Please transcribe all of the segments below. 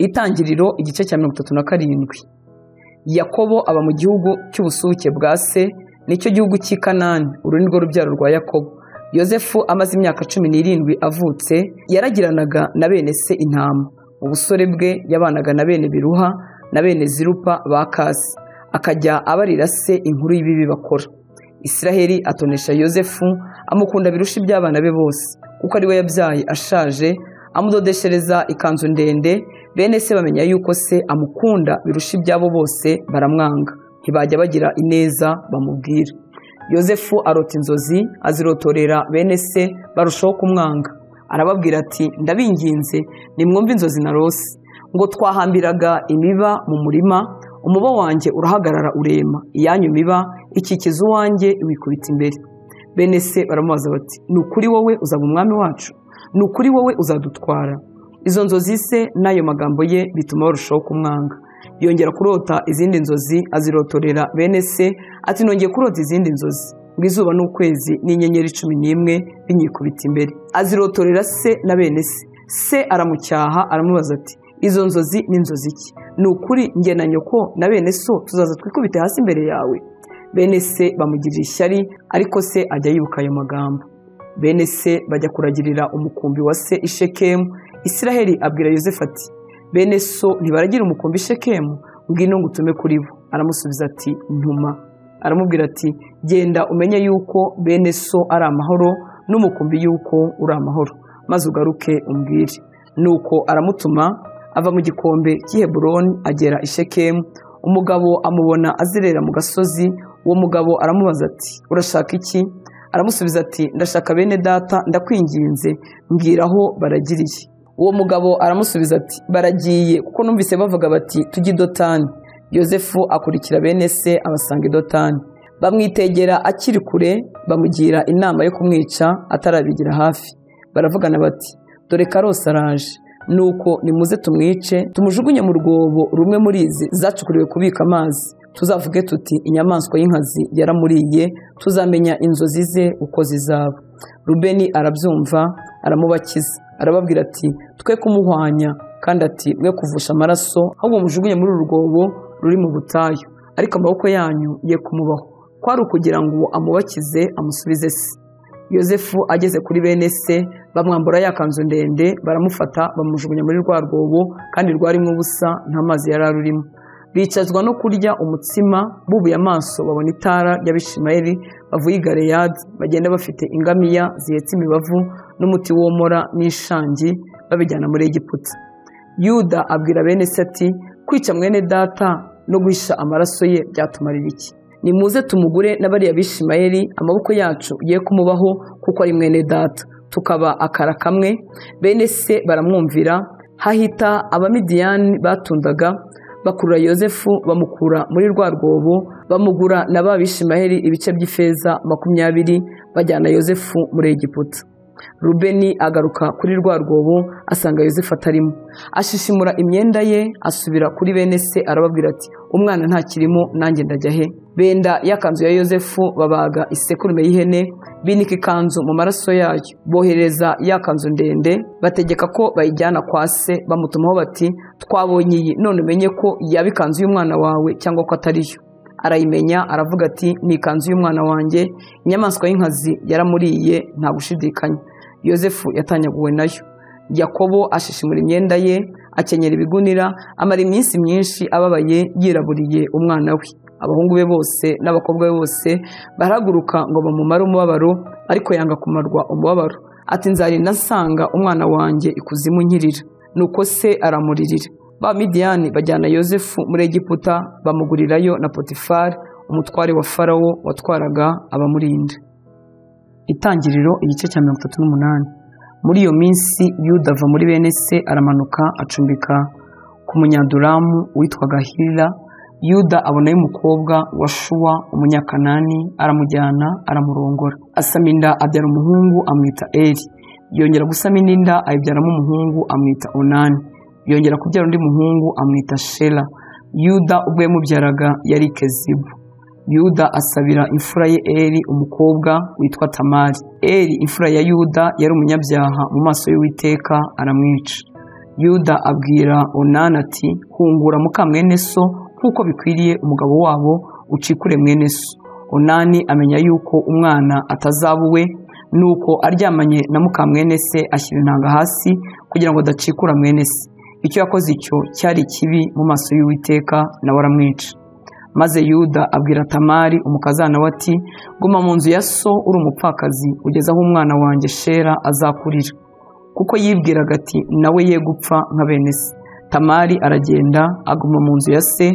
Itangiriro igice cya mirongo itatu na karindwi. Yakobo aba mu gihugu cy'ubusuke bwa se, nicyo gihugu cy'i Kanani, uru ni rwo rubyaro rwa Yakobo. Yozefu amaze imyaka cumi n'irindwi avutse, yaragiranaga na bene se intama. Mu busore bwe yabanaga na bene Biruha na bene Zirupa ba Kasi, akajya abarira se inkuru y'ibibi bakora. Isiraheli atonesha Yozefu amukunda birusha iby'abana be bose, kuko ari we yabyaye ashaje, amudodeshereza ikanzu ndende, bene se bamenya yuko se amukunda birusha iby'abo bose baramwanga, ntibajya bagira ineza bamubwira. Yozefu arota inzozi azirotorera bene se barushaho kumwanga, arababwira ati ndabinginze nimwumve inzozi narose ngo twahambiraga imiba mu murima umuba wanjye urahagarara urema iyanyu miba ikikiza uwanjye iwikubita imbere bene se baramubaza bati ni ukuri wowe uzaba umwami wacu ni ukuri wowe uzadutwara izo nzozi se n'ayo magambo ye bituma barushaho kumwanga yongera kurota izindi nzozi azirotorera bene se ati nongeye kurota izindi nzozi ngo izuba n'ukwezi n'inyenyeri cumi n'imwe binyikubita imbere azirotorera se na bene se se aramucyaha aramubaza ati izo nzozi ni inzozi ki ni ukuri njye na nyoko na bene so tuzaza twikubite hasi imbere yawe bene se bamugirira ishyari ariko se ajya yibuka ayo magambo bene se bajya kuragirira umukumbi wa se i shekemu isiraheli abwira yozefu ati bene so ntibaragira umukumbi i shekemu ngwino ngo utume kuri bo aramusubiza ati ntuma aramubwira ati genda umenye yuko bene so ari amahoro n'umukumbi yuko uri amahoro maze ugaruke umbwire nuko aramutuma ava mu gikombe cy'i Heburoni agera i Shekemu umugabo amubona azerera mu gasozi uwo mugabo aramubaza ati urashaka iki aramusubiza ati ndashaka bene data ndakwinginze mbwira aho baragiriye uwo mugabo aramusubiza ati baragiye kuko numvise bavuga bati tujye i dotani yozefu akurikira bene se abasanga i dotani bamwitegera akiri kure bamugira inama yo kumwica atarabigira hafi baravugana bati dore karose araje nuko nimuze tumwice tumujugunye mu rwobo rumwe muri izi zacukuriwe kubika amazi tuzavuge tuti inyamaswa y'inkazi yaramuriye tuzamenya inzozi ze uko zizaba rubeni arabyumva aramubakiza arababwira ati twe kumuhwanya kandi ati mwe kuvusha amaraso ahubwo mujugunye muri uru rwobo ruri mu butayu ariko amaboko yanyu ye kumubaho kwari ukugira ngo amubakize amusubize se yozefu ageze kuri bene se bamwambura ya kanzu ndende baramufata bamujugunya muri rwa rwobo kandi rwarimo ubusa nta mazi yari arurimo bicazwa no kurya umutsima bubuye amaso babona itara ry'abishimayeli bavuye i galeyadi bagenda bafite ingamiya zihetse imibavu n'umuti womora n'ishangi babijyana muri egiputa yuda abwira bene se ati kwica mwene data no guhisha amaraso ye byatumarira iki nimuze tumugure n'abariya bishimayeli amaboko yacu ye kumubaho kuko ari mwene data tukaba akara kamwe bene se baramwumvira hahita abamidiyani batundaga bakurura yozefu bamukura muri rwa rwobo bamugura na ba bishimaheri ibice by'ifeza makumyabiri bajyana yozefu muri egiputa rubeni agaruka kuri rwa rwobo asanga yozefu atarimo ashishimura imyenda ye asubira kuri bene se arababwira ati umwana ntakirimo nanjye ndajya he benda ya kanzu ya yozefu babaga isekurume y'ihene binika ikanzu mu maraso yayo bohereza ya kanzu ndende bategeka ko bayijyana kwa se bamutumaho bati twabonye iyi none umenye ko yaba ikanzu y'umwana wawe cyangwa ko atari yo arayimenya aravuga ati ni ikanzu y'umwana wanjye inyamaswa y'inkazi yaramuriye nta gushidikanya yozefu yatanyaguwe nayo yakobo ashishimura imyenda ye akenyera ibigunira amara iminsi myinshi ababaye yiraburiye umwana we abahungu be bose n'abakobwa be bose barahaguruka ngo bamumare umubabaro ariko yanga kumarwa umubabaro ati nzarinda nsanga umwana wanjye ikuzimu nkirira nuko se aramuririra ba midiyani bajyana yozefu muri egiputa bamugurirayo na potifari umutware wa farawo watwaraga abamurinda itangiriro igice cya mirongo itatu n'umunani muri iyo minsi yuda ava muri bene se aramanuka acumbika ku munyaduramu witwaga hirira yuda abonayo umukobwa wa shuwa umunyakanani aramujyana aramurongora asama inda abyara umuhungu amwita eri yongera gusama indi nda ayibyaramo umuhungu amwita onani yongera kubyara undi muhungu amwita shela yuda ubwo yamubyaraga yari kezibu yuda asabira imfura ye eri umukobwa witwa tamari eri imfura ya yuda yari umunyabyaha mu maso y'uwiteka aramwica yuda abwira onani ati hungura mukamwene so nk'uko bikwiriye umugabo wabo ucikure mwene so onani amenya yuko umwana atazaba uwe nuko aryamanye na mukamwene se ashyira intanga hasi kugira ngo adacikura mwene se icyo yakoze icyo cyari kibi mu maso y'uwiteka nawe aramwica maze yuda abwira tamari umukazana we ati guma mu nzu ya so uri umupfakazi ugeze aho umwana wanjye shera azakurira kuko yibwiraga ati nawe ye gupfa nka bene se tamari aragenda aguma mu nzu ya se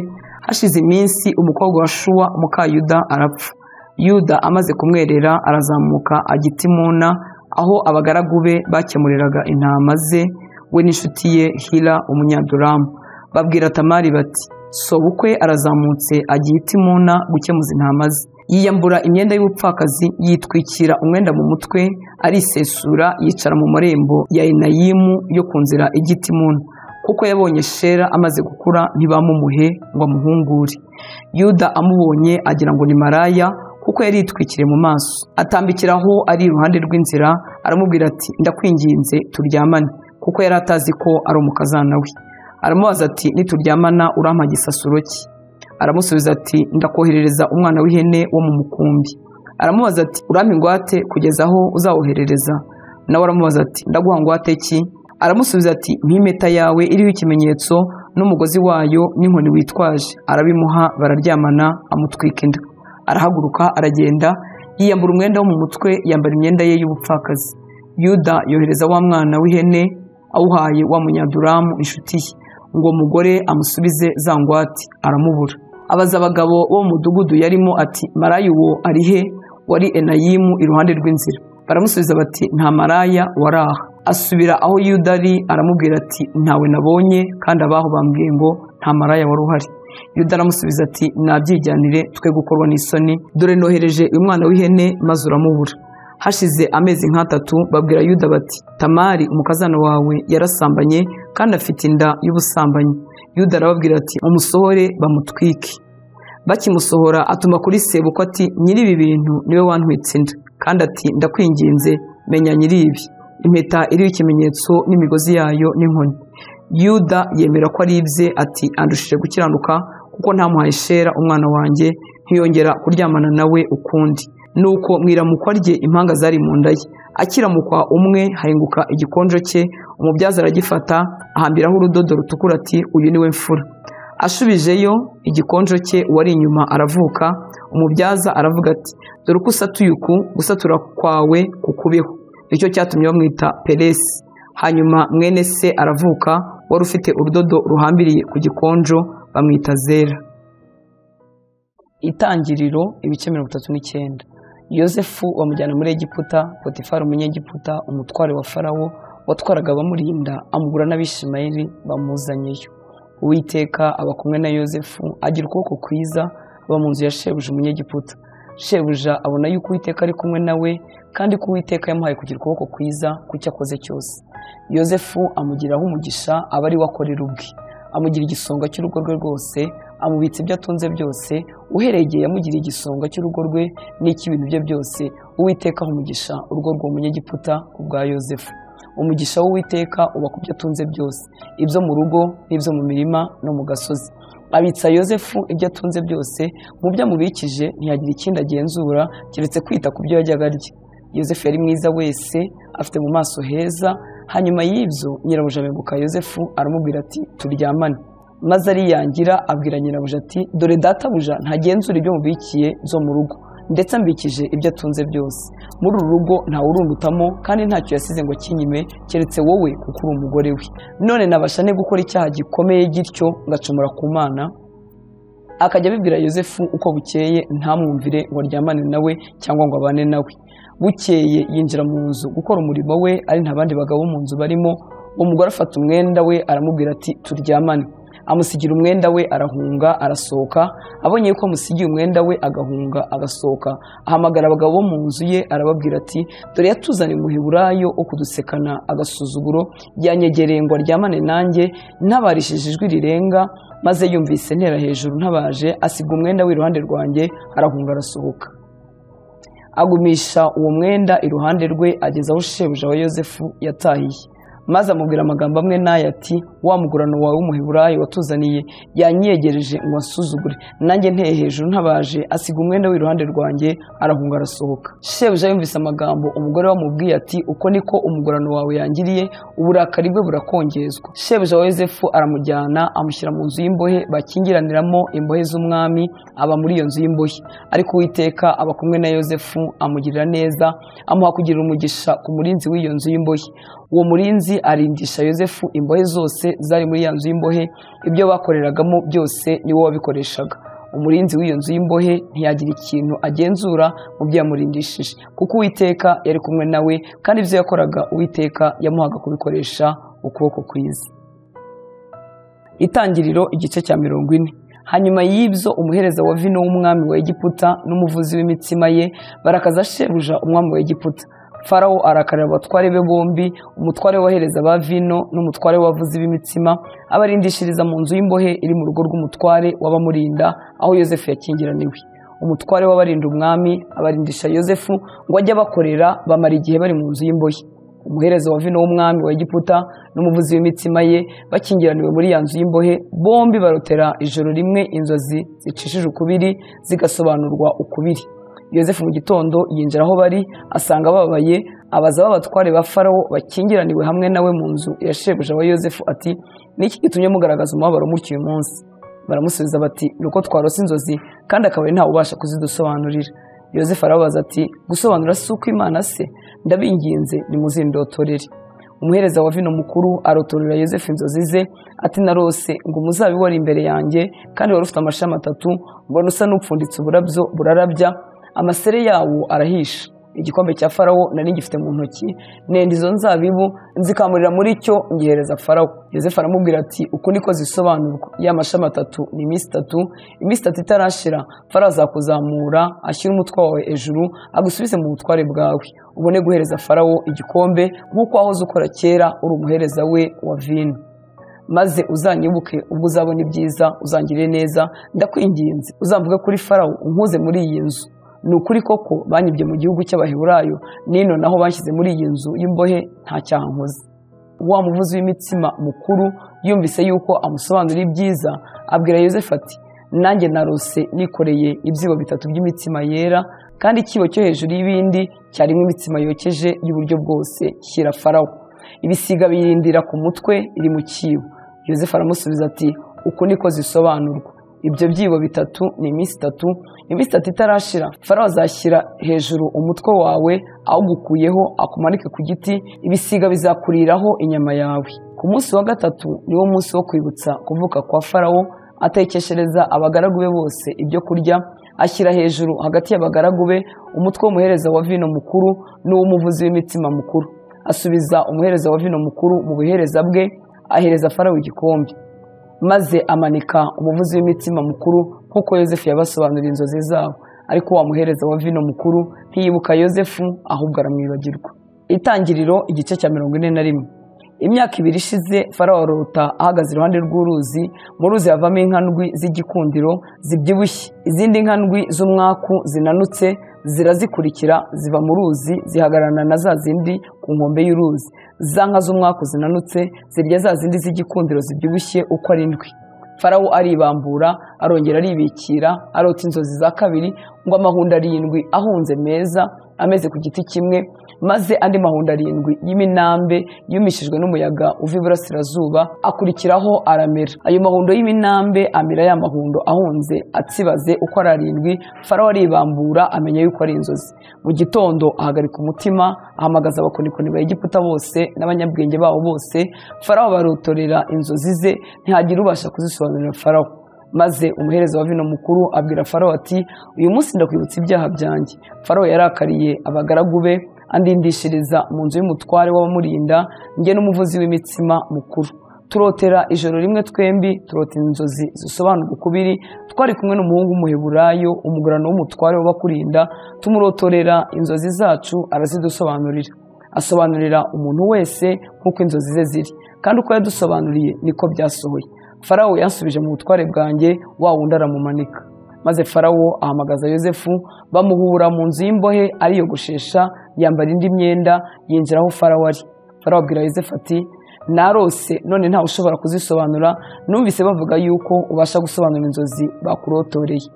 hashize iminsi umukobwa wa shuwa umukayuda arapfa yuda amaze kumwerera arazamuka agitimuna aho abagaragu be bakemuriraga intama ze we n'inshuti ye hira umunyaduramu babwira tamari bati sobukwe arazamutse agiye itimuna gukemuza intama ze yiyambura imyenda y'ubupfakazi yitwikira umwenda mu mutwe arisesura yicara mu marembo ya enayimu yo ku nzira ijya itimuna kuko yabonye shera amaze gukura ntibamumuhe ngo amuhungure yuda amubonye agira ngo ni maraya kuko yari yitwikiriye mu maso atambikira aho ari iruhande rw'inzira aramubwira ati ndakwinginze turyamane kuko yari atazi ko ari umukazana we aramubaza ati nituryamana urampa gisasuro ki aramusubiza ati ndakoherereza umwana w'ihene wo mu mukumbi aramubaza ati urampa ingwate kugeza aho uzawoherereza nawe aramubaza ati ndaguha ngwate ki aramusubiza ati nk'impeta yawe iriho ikimenyetso n'umugozi wayo n'inkoni witwaje arabimuha bararyamana amutwika inda arahaguruka aragenda yiyambura umwenda wo mu mutwe yambara imyenda ye y'ubupfakazi yuda yohereza wa mwana w'ihene awuhaye wa munyaduramu inshuti ye ngo mugore amusubize za ngwate aramubura abaza abagabo bo mu mudugudu yarimo ati maraya uwo ari he wari enayimu iruhande rw'inzira baramusubiza bati nta maraya wari aha asubira aho yuda ari aramubwira ati ntawe nabonye kandi abaho bambwiye ngo nta maraya wari uhari yuda aramusubiza ati nabyijyanire twe gukorwa n'isoni dore nohereje uyu mwana w'ihene maze uramubura hashize amezi nk'atatu babwira yuda bati tamari umukazana wawe yarasambanye kandi afite inda y'ubusambanyi yuda arababwira ati umusohore bamutwike bakimusohora atuma kuri sebuko ati nyiri ibi bintu niwe wantwitse inda kandi ati ndakwinginze menya nyiri ibi impeta iriho ikimenyetso n'imigozi yayo n'inkoni yuda yemera ko ari ibye ati andushije gukiranuka kuko ntamuhaye shera umwana wanjye ntiyongera kuryamana nawe ukundi nuko mwiramukwa rye impanga zari mu nda ye akiramukwa umwe hahinguka igikonjo cye umubyaza aragifata ahambiraho urudodo rutukura ati uyu niwe mfura ashubijeyo igikonjo cye uwari inyuma aravuka umubyaza aravuga ati dore uko usatuye uku gusatura kwawe kukubeho nicyo cyatumye bamwita peresi hanyuma mwene se aravuka wari ufite urudodo ruhambiriye ku gikonjo bamwita zera itangiriro ibice mirongo itatu n'icyenda yosefu bamujyana muri egiputa potifari umunyegiputa umutware wa farawo watwaraga abamurinda amugura n'abishimayeli bamuzanyeyo uwiteka aba kumwe na yosefu agira ukuboko kwiza aba mu nzu ya shebuja umunyegiputa shebuja abona yuko uwiteka ari kumwe nawe kandi ko uwiteka yamuhaye kugira ukuboko kwiza ku cyo akoze cyose yosefu amugiraho umugisha aba ari we akorera ubwe amugira igisonga cy'urugo rwe rwose amubitsa ibyo atunze byose uhereye igihe yamugiriye igisonga cy'urugo rwe n'icy'ibintu bye byose uwiteka umugisha urugo rw'umunyegiputa ku bwa yosefu umugisha w'uwiteka uba ku byo atunze byose ibyo mu rugo n'ibyo mu mirima no mu gasozi abitsa yosefu ibyo atunze byose mu byo amubikije ntiyagira ikindi agenzura keretse kwita ku byo yajyaga arya yosefu yari mwiza wese afite mu maso heza hanyuma y'ibyo nyirabuja abeguka yosefu aramubwira ati turyamane maze ariyangira abwira nyirabuja ati dore databuja ntagenzura ibyo mubikiye byo mu rugo ndetse ambikije ibyo atunze byose muri uru rugo urundutamo kandi ntacyo yasize ngo kinyime keretse wowe kuko uri umugore we none nabasha ne gukora icyaha gikomeye gityo ngacumura ku mana akajya abibwira yosefu uko bukeye ntamwumvire ngo aryamane nawe cyangwa ngo abane nawe bukeye yinjira mu nzu gukora umurimo we ari nta bandi bagabo mu nzu barimo umugore afata umwenda we aramubwira ati turyamane amusigira umwenda we arahunga arasohoka abonye yuko amusigiye umwenda we agahunga agasohoka ahamagara abagabo bo mu nzu ye arababwira ati dore yatuzaniye umuheburayo wo kudusekana agasuzuguro yanyegereye ngo aryamane nanjye ntabarishije ijwi rirenga maze yumvise ntera hejuru ntabaje asiga umwenda we iruhande rwanjye arahunga arasohoka agumisha uwo mwenda iruhande rwe ageza aho shebuja wa yosefu yatahiye maze amubwira amagambo amwe n'aya ati wa mugurano wawe w'umuheburayi watuzaniye yanyegereje ngo ansuzugure nanjye nteye hejuru ntabaje asiga umwenda w'iruhande rwanjye arahunga arasohoka shebuja yumvise amagambo umugore we amubwiye ati uko niko umugurano wawe yangiriye uburakari bwe burakongezwa shebuja wa yosefu aramujyana amushyira mu nzu y'imbohe bakingiraniramo imbohe z'umwami aba muri iyo nzu y'imbohe ariko uwiteka aba kumwe na yosefu amugirira neza amuha kugirira umugisha ku murinzi w'iyo nzu y'imbohe uwo murinzi arindisha yosefu imbohe zose zari muri ya nzu y'imbohe ibyo bakoreragamo byose niwo wabikoreshaga umurinzi w'iyo nzu y'imbohe ntiyagira ikintu agenzura mu byo yamurindishije kuko uwiteka yari kumwe nawe kandi ibyo yakoraga uwiteka yamuhaga kubikoresha ukuboko kwiza itangiriro igice cya mirongo ine hanyuma y'ibyo umuhereza wa vino w'umwami wa egiputa n'umuvuzi w'imitsima ye barakaza shebuja umwami wa egiputa farawo arakarira abatware be bombi umutware wohereza ba vino n'umutware w'abavuzi b'imitsima abarindishiriza mu nzu y'imbohe iri mu rugo rw'umutware w'abamurinda aho yosefu yakingiraniwe umutware w'abarinda umwami abarindisha yosefu ngo ajye abakorera bamara igihe bari mu nzu y'imbohe umuhereza wa vino w'umwami wa egiputa n'umuvuzi w'imitsima ye bakingiraniwe muri ya nzu y'imbohe bombi barotera ijoro rimwe inzozi zicishije ukubiri zigasobanurwa ukubiri yosefu mu gitondo yinjira aho bari asanga babaye abaza b'abatware ba farawo bakingiraniwe hamwe nawe mu nzu ya shebuja wa yosefu ati niki gitumye mugaragaza umubabaro mutyo uyu munsi baramusubiza bati ni uko twarose inzozi kandi akabari ntawe ubasha kuzidusobanurira yosefu arababaza ati gusobanura si uko imana se ndabinginze nimuzindotorere umuhereza wa vino mukuru arotorera yosefu inzozi ze ati narose ngo umuzabibu wari imbere yanjye kandi wari ufite amashami atatu mbona usa n'upfunditse uburabyo burarabya amasere yawo arahisha igikombe cya farawo nari gifite mu ntoki nenda izo nzabibu nzikamurira muri cyo ngihereza farawo yosefu aramubwira ati uku niko zisobanurwa ya mashami atatu ni iminsi itatu iminsi itatu itarashira farawo azakuzamura ashyira umutwe wawe hejuru agusubize mu butware bwawe ubone guhereza farawo igikombe nk'uko wahoze ukora kera uri umuhereza we wa vino maze uzanyibuke ubwo uzabona ibyiza uzangire neza ndakwinginze uzamvuge kuri farawo unkuze muri iyi nzu ni ukuri koko banyibye mu gihugu cy'abaheburayo nino naho bashyize muri iyi nzu y'imbohe nta cyaha nkoze wa muvuzi w'imitsima mukuru yumvise yuko amusobanurira ibyiza abwira yosefu ati nanjye narose nikoreye ibyibo bitatu by'imitsima yera kandi ikibo cyo hejuru y'ibindi cyarimo imitsima yokeje y'uburyo bwose shyira farawo ibisiga biyirindira ku mutwe iri mu kibo yosefu aramusubiza ati uku niko zisobanurwa ibyo byibo bitatu ni iminsi itatu iminsi itatu itarashira farawo azashyira hejuru umutwe wawe awugukuyeho akumanike ku giti ibisiga bizakuriraho inyama yawe ku munsi wa gatatu niwo munsi wo kwibutsa kuvuka kwa farawo atekeshereza abagaragu be bose ibyo kurya ashyira hejuru hagati y'abagaragu be umutwe w'umuhereza wa vino mukuru n'uw'umuvuzi w'imitsima mukuru asubiza umuhereza wa vino mukuru mu buhereza bwe ahereza farawo igikombe maze amanika umuvuzi w'imitsima mukuru nk'uko yosefu yabasobanurira inzozi zabo ariko wamuhereza wa vino mukuru ntiyibuka yosefu ahubwo aramwibagirwa itangiriro igice cya mirongo ine na rimwe imyaka ibiri ishize farawo arota ahagaze iruhande rw'uruzi mu ruzi havamo inkandwi z'igikundiro zibyibushye izindi nkandwi z'umwaku zinanutse zirazikurikira ziva mu ruzi zihagararana na za zindi ku nkombe y'uruzi za nka z'umwaku zinanutse zirya za zindi z'igikundiro zibyibushye uko ari ndwi farawo aribambura arongera aribikira arota inzozi za kabiri ngo amahundo arindwi ahunze meza ameze ku giti kimwe maze andi mahundo arindwi y'iminambe yumishijwe n'umuyaga uva iburasirazuba akurikiraho aramera ayo mahundo y'iminambe amera ya mahundo ahunze atsibaze uko ari arindwi farawo aribambura amenya yuko ari inzozi mu gitondo ahagarika umutima ahamagaza abakonikoni ba egiputa bose n'abanyabwenge babo bose farawo barotorera inzozi ze ntihagira ubasha kuzisobanurira farawo maze umuhereza wa vino mukuru abwira farawo ati uyu munsi ndakwibutsa ibyaha byanjye farawo yarakariye abagaragu be andindishiriza mu nzu y'umutware w'abamurinda njye n'umuvuzi w'imitsima mukuru turotera ijoro rimwe twembi turota inzozi zisobanurwa ukubiri twari kumwe n'umuhungu w'umuheburayo umugurano w'umutware w'abakurinda tumurotorera inzozi zacu arazidusobanurira asobanurira umuntu wese nk'uko inzozi ze ziri kandi uko yadusobanuriye niko byasohoye farawo yansubije mu butware bwanjye wa wundi aramumanika maze farawo ahamagaza yosefu bamuhura mu nzu y'imbohe ariyogoshesha yambara indi myenda yinjira aho farawo ari arababwira yosefu ati narose none ntawe ushobora kuzisobanura numvise bavuga yuko ubasha gusobanura inzozi bakurotoreye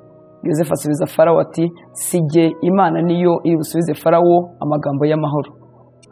yosefu asubiza farawo ati si jye imana niyo iri busubize farawo amagambo y'amahoro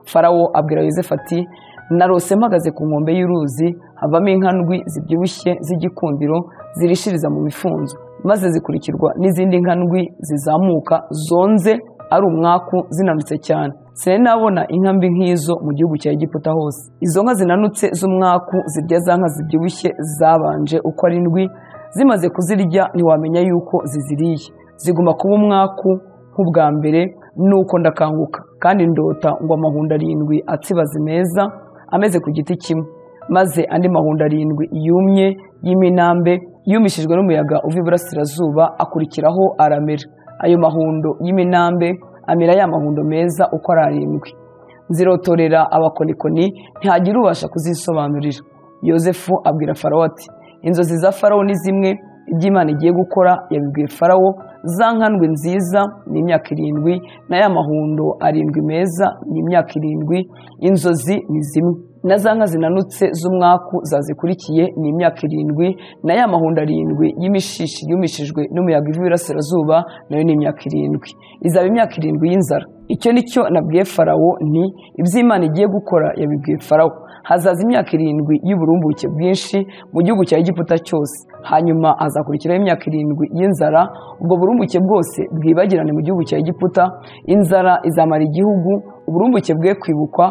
farawo abwira yosefu ati narose mpagaze ku nkombe y'uruzi havamo inka ndwi zibyibushye z'igikundiro zirishiriza mu mifunzo maze zikurikirwa n'izindi nka ndwi zizamuka zonze ari umwaku zinanutse cyane sinari nabona inka mbi nk'izo mu gihugu cya egiputa hose izo nka zinanutse z'umwaku zirya za nka zibyibushye zabanje uko ari ndwi zimaze kuzirya ntiwamenya yuko ziziriye ziguma kuba umwaku nk'ubwa mbere nuko ndakanguka kandi ndota ngo amahundo arindwi atsibaze meza ameze ku giti kimwe maze andi mahundo arindwi yumye y'iminambe yumishijwe n'umuyaga uva iburasirazuba akurikiraho aramera ayo mahundo y'iminambe amera ya mahundo meza uko ari arindwi nzirotorera abakonikoni ntihagira ubasha kuzisobanurira yosefu abwira farawo ati inzozi za farawo ni zimwe iby'imana igiye gukora yabibwiye farawo za nkandwe nziza ni imyaka irindwi na ya mahundo arindwi meza ni imyaka irindwi inzozi ni zimwe na za nka zinanutse z'umwaku zazikurikiye ni imyaka irindwi na ya mahundo arindwi y'imishishi yumishijwe n'umuyaga uva iburasirazuba nayo ni imyaka irindwi izaba imyaka irindwi y'inzara icyo ni cyo nabwiye farawo nti iby'imana igiye gukora yabibwiye farawo hazaza imyaka irindwi y'uburumbuke bwinshi mu gihugu cya egiputa cyose hanyuma hazakurikiraho imyaka irindwi y'inzara ubwo burumbuke bwose bwibagirane mu gihugu cya egiputa inzara izamara igihugu uburumbuke bwe kwibukwa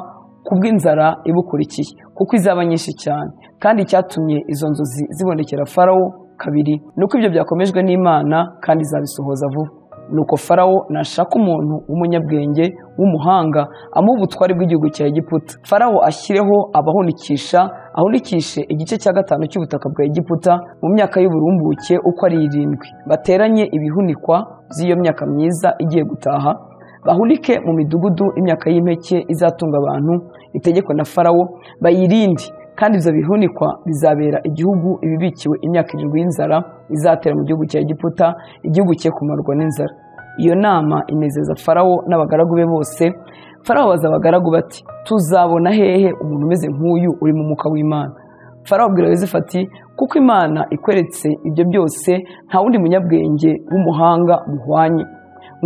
kubw'inzara ibukurikiye kuko izaba nyinshi cyane kandi icyatumye izo nzozi zibonekera farawo kabiri ni uko ibyo byakomejwe n'imana kandi izabisohoza vuba nuko farawo nashaka umuntu w'umunyabwenge w'umuhanga amuha ubutware bw'igihugu cya egiputa farawo ashyireho abahunikisha ahunikishe igice cya gatanu cy'ubutaka bwa egiputa mu myaka y'uburumbuke uko ari irindwi bateranye ibihunikwa by'iyo myaka myiza igiye gutaha bahunike mu midugudu imyaka y'impeke izatunga abantu itegeko na farawo bayirinde kandi ibyo bihunikwa bizabera igihugu ibibikiwe imyaka irindwi y'inzara izatera mu gihugu cya egiputa igihugu cye kumarwa n'inzara iyo nama inezeza farawo n'abagaragu be bose farawo baza abagaragu bati tuzabona hehe umuntu umeze nk'uyu uri mu mwuka w'imana farawo abwira yosefu ati kuko imana ikweretse ibyo byose nta wundi munyabwenge w'umuhanga muhwanye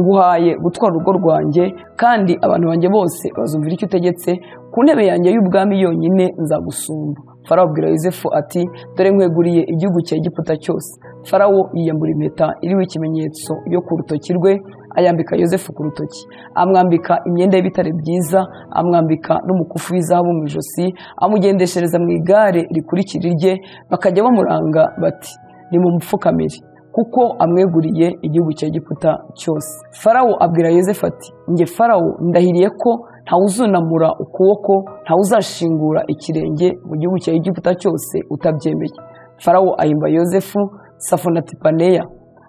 nguhaye gutwara urugo rwanjye kandi abantu banjye bose bazumvira icyo utegetse ku ntebe yanjye y'ubwami yonyine nzagusumba farawo abwira yosefu ati dore nkweguriye igihugu cya egiputa cyose farawo yiyambura impeta iriho ikimenyetso yo ku rutoki rwe ayambika yosefu ku rutoki amwambika imyenda y'ibitare byiza amwambika n'umukufi w'izahabu mu ijosi amugendeshereza mu igare rikurikira irye bakajya bamuranga bati ni mu mupfukamire kuko amweguriye igihugu cya egiputa cyose farawo abwira yosefu ati nge farawo ndahiriye ko ntawuzunamura ukuboko ntawuzashingura ikirenge mu gihugu cya egiputa cyose utabyemeye farawo ahimba yosefu safonatipaneya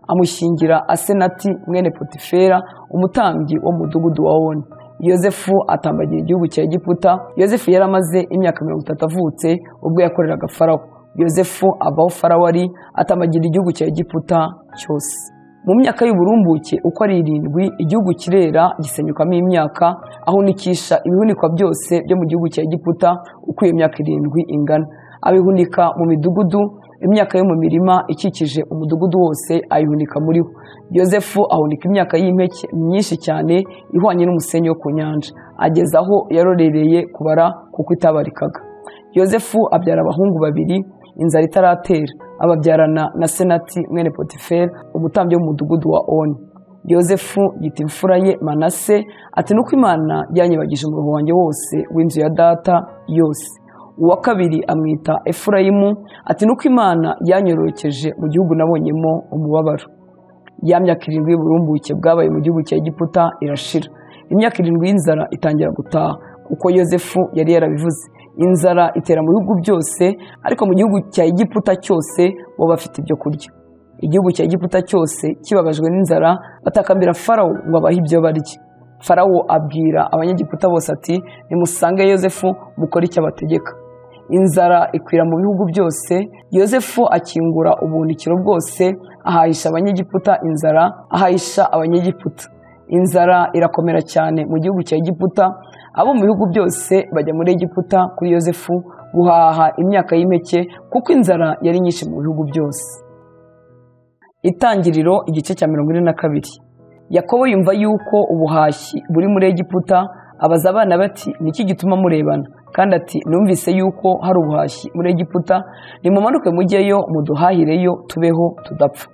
amushyingira asenati mwene potifera umutambyi wo mu mudugudu wa oni yosefu atambagira igihugu cya egiputa yosefu yari amaze imyaka mirongo itatu avutse ubwo yakoreraga farawo yosefu abaho farawari atambagira igihugu cya egiputa cyose mu myaka y'uburumbuke uko ari irindwi igihugu kirera gisenyukamo imyaka ahunikisha ibihunikwa byose byo mu gihugu cya egiputa uko iyo myaka irindwi ingana abihunika mu midugudu imyaka yo mu mirima ikikije umudugudu wose ayihunika muri wo yosefu ahunika imyaka y'impeke myinshi cyane ihwanye n'umusenyi wo ku nyanja ageze aho yarorereye kubara kuko itabarikaga yosefu abyara abahungu babiri inzara itaratera ababyarana na senati mwene potifera umutambyi wo mu mudugudu wa oni yosefu yita imfura ye manase ati nuko imana yanyibagije umurongo wanjye wose w'inzu ya data yose uwa kabiri amwita efurayimu ati nuko imana yanyorokeje mu gihugu nabonyemo umubabaro ya myaka irindwi y'uburumbuke bwabaye mu gihugu cya egiputa irashira imyaka irindwi y'inzara itangira gutaha kuko yosefu yari yarabivuze inzara itera mu bihugu byose ariko mu gihugu cya egiputa cyose bo bafite ibyo kurya igihugu cya egiputa cyose kibabajwe n'inzara batakambira farawo ngo abahe ibyo barya farawo abwira abanyegiputa bose ati nimusange yosefu mukore icyo abategeka inzara ikwira mu bihugu byose yosefu akingura ubuhunikiro bwose ahahisha abanyegiputa inzara ahahisha abanyegiputa inzara irakomera cyane mu gihugu cya egiputa abo mu bihugu byose bajya muri egiputa kuri yosefu guhaha imyaka y'impeke kuko inzara yari nyinshi mu bihugu byose itangiriro igice cya mirongo ine na kabiri yakobo yumva yuko ubuhashyi buri muri egiputa abaza abana bati niki gituma murebana kandi ati numvise yuko hari ubuhashyi muri egiputa nimumanuke mujyeyo muduhahireyo tubeho tudapfa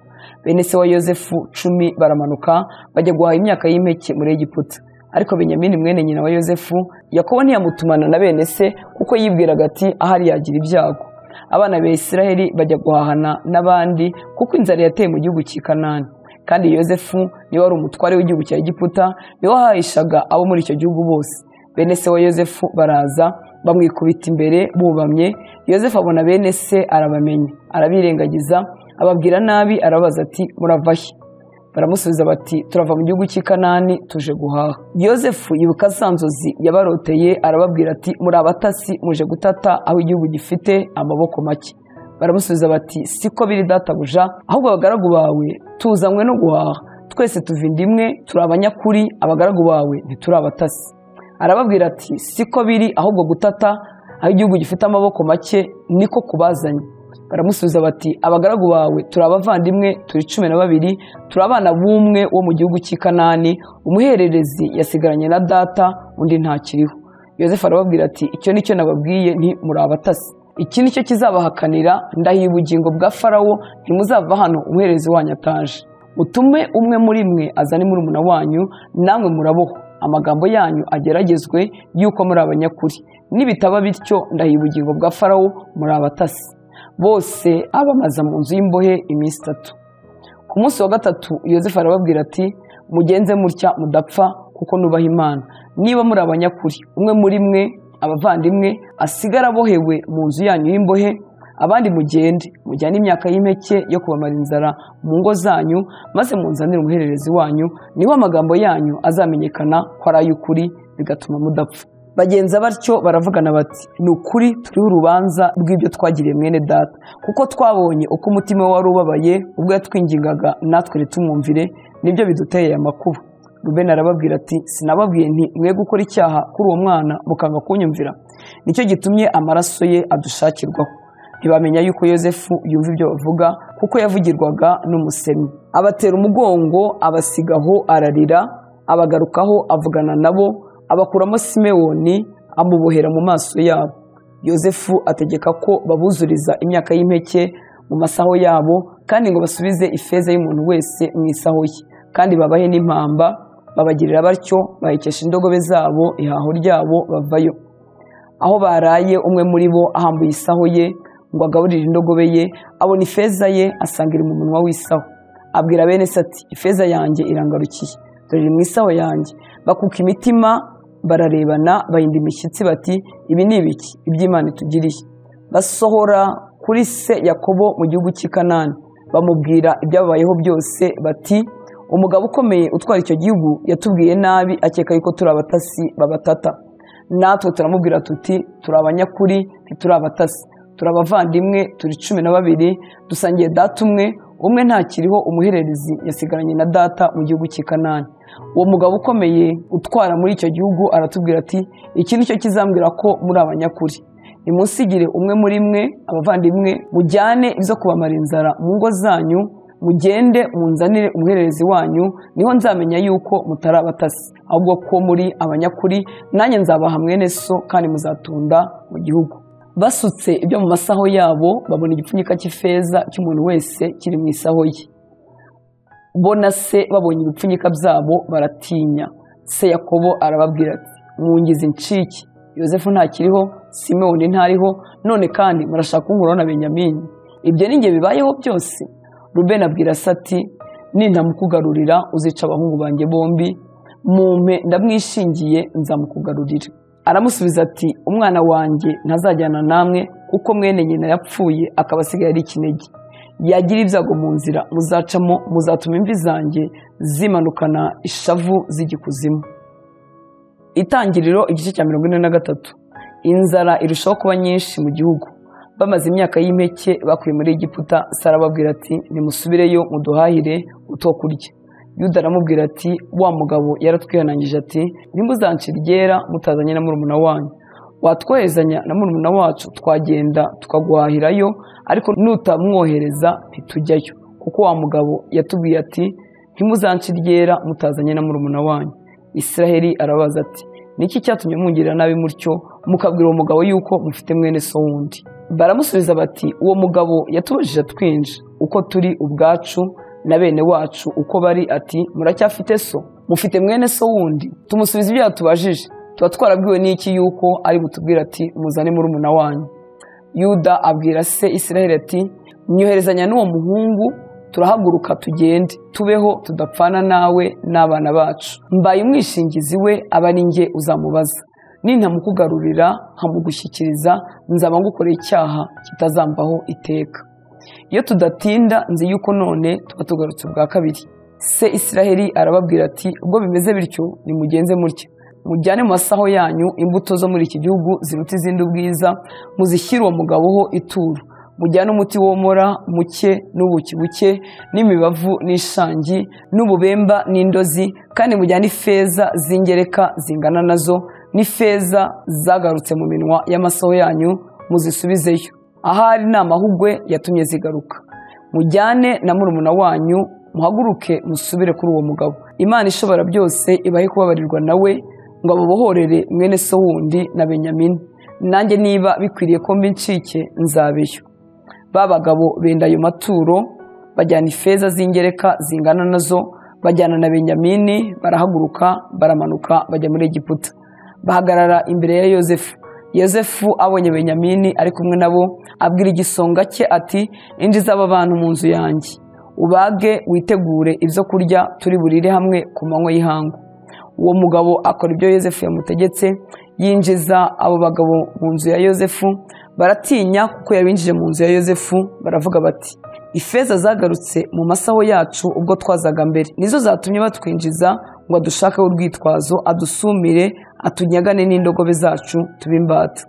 bene se wa yosefu cumi baramanuka bajya guhaha imyaka y'impeke muri egiputa ariko benyamini mwene nyina wa yosefu yakobo ntiyamutumana na bene se kuko yibwiraga ati ahari yagira ibyago abana ba israheli bajya guhahana n'abandi kuko inzara yateye mu gihugu cy'i kanani kandi yosefu niwe wari umutware w'igihugu cya egiputa niwe wahahishaga abo muri icyo gihugu bose bene se wa yosefu baraza bamwikubita imbere bubamye yosefu abona bene se arabamenya arabirengagiza ababwira nabi arabaza ati muravahe baramusubiza bati turava mu gihugu cy'i kanani tuje guhaha yosefu yibuka za nzozi yabaroteye arababwira ati muri abatasi muje gutata aho igihugu gifite amaboko make baramusubiza bati siko biri databuja ahubwo abagaragu bawe tuzanywe no guhaha twese tuva inda imwe turi abanyakuri abagaragu bawe ntituri abatasi arababwira ati siko biri ahubwo gutata aho igihugu gifite amaboko make niko kubazanye baramusubiza bati abagaragu bawe turi abavandimwe turi cumi na babiri turi abana b'umwe wo mu gihugu cy'i kanani umuhererezi yasigaranye na data undi ntakiriho yosefu arababwira ati icyo nicyo nababwiye nti muri abatasi iki nicyo kizabahakanira ndahiye ubugingo bwa farawo ntimuzava hano umuhererezi wanyu ataje utume umwe muri mwe azane murumuna wanyu namwe muraboho amagambo yanyu ageragezwe y'uko muri abanyakuri nibitaba bityo ndahiye ubugingo bwa farawo muri abatasi bose abamaza mu nzu y'imbohe iminsi itatu ku munsi wa gatatu yosefu arababwira ati mugenze mutya mudapfa kuko nubaha imana niba muri abanyakuri umwe muri mwe abavandimwe asigara abohewe mu nzu yanyu y'imbohe abandi mugende mujyane imyaka y'impeke yo kubamara inzara mu ngo zanyu maze munzanire umuhererezi wanyu niho amagambo yanyu azamenyekana ko ari ay'ukuri bigatuma mudapfa bagenza batyo baravugana bati ni ukuri turiho urubanza rw'ibyo twagiriye mwene data kuko twabonye uko umutima we wari ubabaye ubwo yatwingingaga natwe ntitumwumvire nibyo biduteye aya makuba rubeni arababwira ati sinababwiye nti mwe gukora icyaha kuri uwo mwana mukanga kunyumvira nicyo gitumye amaraso ye adushakirwaho ntibamenya yuko yosefu yumva ibyo bavuga kuko yavugirwaga n'umusemi abatera umugongo abasigaho ararira abagarukaho avugana nabo abakuramo simewoni amubohera mu maso yabo yosefu ategeka ko babuzuriza imyaka y'impeke mu masaho yabo kandi ngo basubize ifeza y'umuntu wese mu isaho ye kandi babahe n'impamba babagirira batyo bahekesha indogobe zabo ihaho ryabo bavayo aho baraye umwe muri bo ahambuye isaho ye ngo agaburire indogobe ye abona ifeza ye asanga iri mu munwa w'isaho abwira bene se ati ifeza yanjye irangarukiye dore iri mu isaho yanjye bakuka imitima bararebana bahinda imishyitsi bati ibi ni ibiki iby'imana itugiriye basohora kuri se yakobo mu gihugu cy'i kanani bamubwira ibyababayeho byose bati umugabo ukomeye utwara icyo gihugu yatubwiye nabi akeka yuko turi abatasi babatata natwe turamubwira tuti turi abanyakuri ntituri abatasi turi abavandimwe turi cumi na babiri dusangiye data umwe umwe ntakiriho umuhererezi yasigaranye na data mu gihugu cy'i kanani uwo mugabo ukomeye utwara muri icyo gihugu aratubwira ati iki ni cyo kizambwira ko muri abanyakuri nimusigire umwe muri mwe abavandimwe mujyane ibyo kubamara inzara mu ngo zanyu mugende munzanire umuhererezi wanyu niho nzamenya yuko mutari abatasi ahubwo ko muri abanyakuri nanjye nzabaha mwene so kandi muzatunda mu gihugu basutse ibyo mu masaho yabo babona igipfunyika cy'ifeza cy'umuntu wese kiri mu isaho ye bona se babonye ibipfunyika byabo baratinya se yakobo arababwira ati mwungize incike yosefu ntakiriho simewoni ntariho none kandi murashaka kunkuraho na benyamini ibyo ni bibayeho byose rubeni abwira se ati nintamukugarurira uzica abahungu banjye bombi mumpe ndamwishingiye nzamukugarurira aramusubiza ati umwana wanjye ntazajyana namwe kuko mwene nyina yapfuye akaba asigaye ari ikinege yagira ibyago mu nzira muzacamo muzatuma imvi zanjye zimanukana ishavu z'igikuzimu itangiriro igice cya mirongo ine na gatatu inzara irushaho kuba nyinshi mu gihugu bamaze imyaka y'impeke bakuye muri egiputa sarababwira ati nimusubireyo muduhahire utwo kurya yuda aramubwira ati wa mugabo yaratwihanangije ati ntimuzancire iryera mutazanye na murumuna wanyu watwoherezanya na murumuna wacu twagenda tukaguhahirayo ariko nutamwohereza ntitujyayo kuko wa mugabo yatubwiye ati ntimuzancire iryera mutazanye na murumuna wanyu israheli arabaza ati niki cyatumye mungirira nabi mutyo mukabwira uwo mugabo yuko mufite mwene so wundi baramusubiza bati uwo mugabo yatubujije twinshi uko turi ubwacu na bene wacu uko bari ati muracyafite so mufite mwene so wundi tumusubiza ibyo yatubajije tuba twarabwiwe n'iki yuko ari butubwira ati muzane murumuna wanyu yuda abwira se israheli ati myoherezanya n'uwo muhungu turahaguruka tugende tubeho tudapfana nawe n'abana bacu mbaye umwishingizi we aba ari njye uzamubaza nintamukugarurira nkamugushyikiriza nzaba ngukoreye icyaha kitazambaho iteka iyo tudatinda nzi yuko none tuba tugarutse ubwa kabiri se israheli arababwira ati ubwo bimeze bityo nimugenze mutya mujyane mu masaho yanyu imbuto zo muri iki gihugu ziruta izindi ubwiza muzishyire uwo mugabo ho ituro mujyane umuti womora muke n'ubuki buke n'imibavu n'ishangi n'ububemba n'indozi kandi mujyane ifeza z'ingereka zingana nazo n'ifeza zagarutse mu minwa y'amasaho yanyu muzisubizeyo ahari ni amahugwe yatumye zigaruka mujyane na murumuna wanyu muhaguruke musubire kuri uwo mugabo imana ishobora byose ibahe kubabarirwa nawe ngo ababohorere mwene so wundi na benyamini nanjye niba bikwiriye ko mbi ncike nzabeyo ba bagabo benda ayo maturo bajyana ifeza z'ingereka zingana nazo bajyana na benyamini barahaguruka baramanuka bajya muri egiputa bahagarara imbere ya yozefu yozefu abonye benyamini ari kumwe nabo abwira igisonga cye ati injiza aba bantu mu nzu yanjye ubage witegure ibyo kurya turi burire hamwe ku manywa y'ihangu uwo mugabo akora ibyo yozefu yamutegetse yinjiza abo bagabo mu nzu ya yozefu baratinya kuko yabinjije mu nzu ya yozefu baravuga bati ifeza zagarutse mu masaho yacu ubwo twazaga mbere nizo zatumye batwinjiza ngo adushakeho urwitwazo adusumire atunyagane n'indogobe zacu tube imbata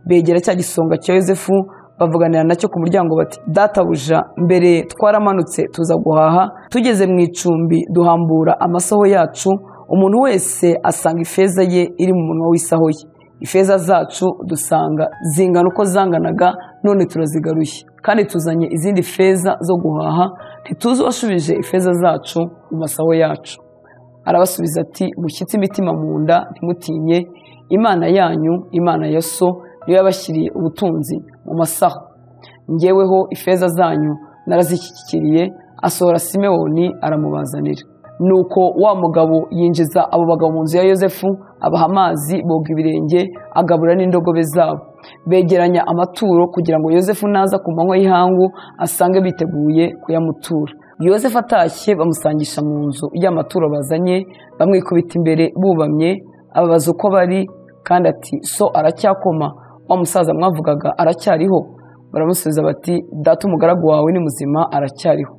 begera cya gisonga cya yozefu bavuganira nacyo ku muryango bati databuja mbere twaramanutse tuza guhaha tugeze mu icumbi duhambura amasaho yacu umuntu wese asanga ifeza ye iri mu munwa w'isaho ye ifeza zacu dusanga zingana uko zanganaga none turazigaruye kandi tuzanye izindi feza zo guhaha ntituzi uwashubije ifeza zacu mu masaho yacu arabasubiza ati mushyitse imitima mu nda ntimutinye imana yanyu imana ya so niyo yabashyiriye ubutunzi mu masaho ngeweho ifeza zanyu narazishyikiriye asohora simewoni aramubazanira nuko wa mugabo yinjiza abo bagabo mu nzu ya yozefu abaha amazi boga ibirenge agabura n'indogobe zabo begeranya amaturo kugira ngo yozefu naza ku manywa y'ihangu asange biteguye kuyamutura yozefu atashye bamusangisha mu nzu y'amaturo bazanye bamwikubita imbere bubamye ababaza uko bari kandi ati so aracyakoma wa musaza mwavugaga aracyariho baramusubiza bati data umugaragu wawe ni muzima aracyariho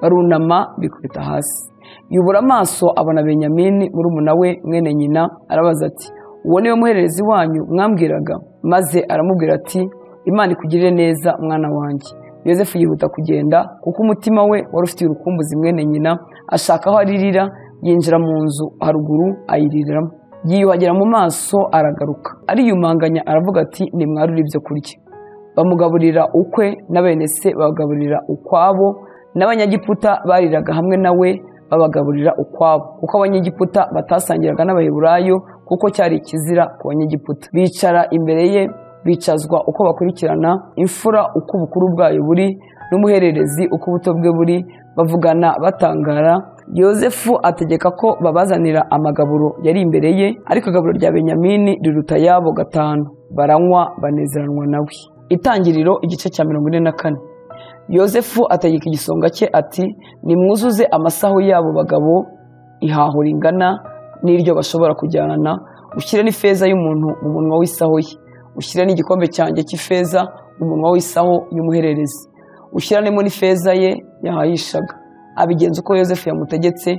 barunama bikubita hasi yubura amaso abona benyamini murumuna we mwene nyina arabaza ati uwo niwe muhererezi wanyu mwambwiraga maze aramubwira ati imana ikugirire neza mwana wanjye yozefu yihuta kugenda kuko umutima we wari ufitiye urukumbuzi mwene nyina ashaka aho aririra yinjira mu nzu haruguru ayiriramo yiyuhagira mu maso aragaruka ariyumanganya aravuga ati nimwarure ibyo kurya bamugaburira ukwe na bene se bagaburira ukwabo n'abanyagiputa bariraga hamwe nawe babagaburira ukwabo kuko abanyegiputa batasangiraga n'abaheburayo kuko cyari ikizira ku banyegiputa bicara imbere ye bicazwa uko bakurikirana imfura uko ubukuru bwayo buri n'umuhererezi uko ubuto bwe buri bavugana batangara yozefu ategeka ko babazanira amagaburo yari imbere ye ariko igaburo rya benyamini riruta yabo gatanu baranywa banezeranwa nawe itangiriro igice cya mirongo ine na kane yosefu ategeka igisonga cye ati nimwuzuze amasaho y'abo bagabo ihaho ringana n'iryo bashobora kujyana ushyire n'ifeza y'umuntu mu munwa w'isaho ye ushyire n'igikombe cyanjye cy'ifeza mu munwa w'isaho y'umuhererezi ushyiramo n'ifeza ye yahayishaga abigenza uko yosefu yamutegetse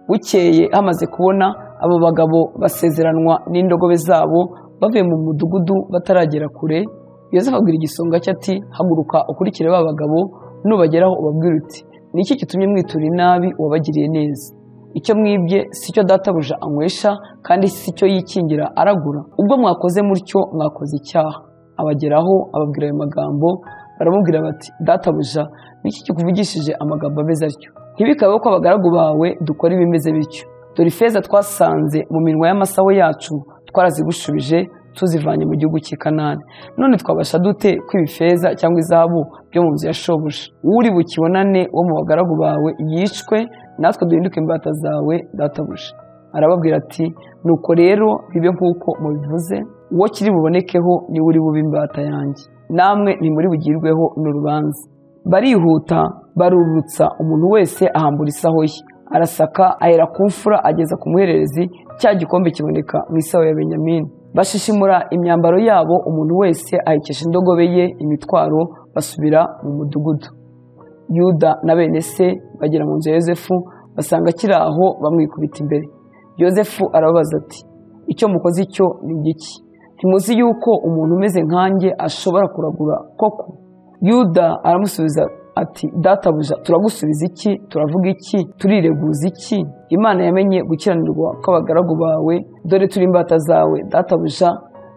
bukeye hamaze kubona abo bagabo basezeranwa n'indogobe zabo bavuye mu mudugudu bataragera kure yosefu abwira igisonga cye ati haguruka ukurikire ba bagabo nubageraho ubabwira uti ni iki gitumye mwitura inabi wabagiriye neza icyo mwibye si cyo databuja anywesha kandi si cyo yikingira aragura ubwo mwakoze mutyo mwakoze icyaha abageraho ababwira ayo magambo baramubwira bati databuja niki kikuvugishije amagambo ameze atyo ntibikabeho ko abagaragu bawe dukora ibimeze bityo dore ifeza twasanze mu minwa y'amasaho yacu twarazigushubije tuzivanye mu gihugu cy'i kanani none twabasha dute kwiba ifeza cyangwa izahabu byo mu nzu ya shobuja uri bukibonane wo mu bagaragu bawe yicwe natwe duhinduke imbata zawe databuja arababwira ati nuko rero bibe nk'uko mubivuze uwo kiri bubonekeho niwe uri bube imbata yanjye namwe ntimuri bugirweho n'urubanza barihuta barurutsa umuntu wese ahambura isaho ye arasaka ahera ku mfura ageza ku muhererezi cya gikombe kiboneka mu isaho ya benyamini bashishimura imyambaro yabo umuntu wese ahekesha indogobe ye imitwaro basubira mu mudugudu yuda na bene se bagera mu nzu ya yosefu basanga akiri aho bamwikubita imbere yosefu arababaza ati icyo mukoze icyo ni igiki ntimuzi yuko umuntu umeze nkanjye ashobora kuragura koko yuda aramusubiza ati databuja turagusubiza iki turavuga iki turireguza iki imana yamenye gukiranirwa kw'abagaragu bawe dore turi imbata zawe databuja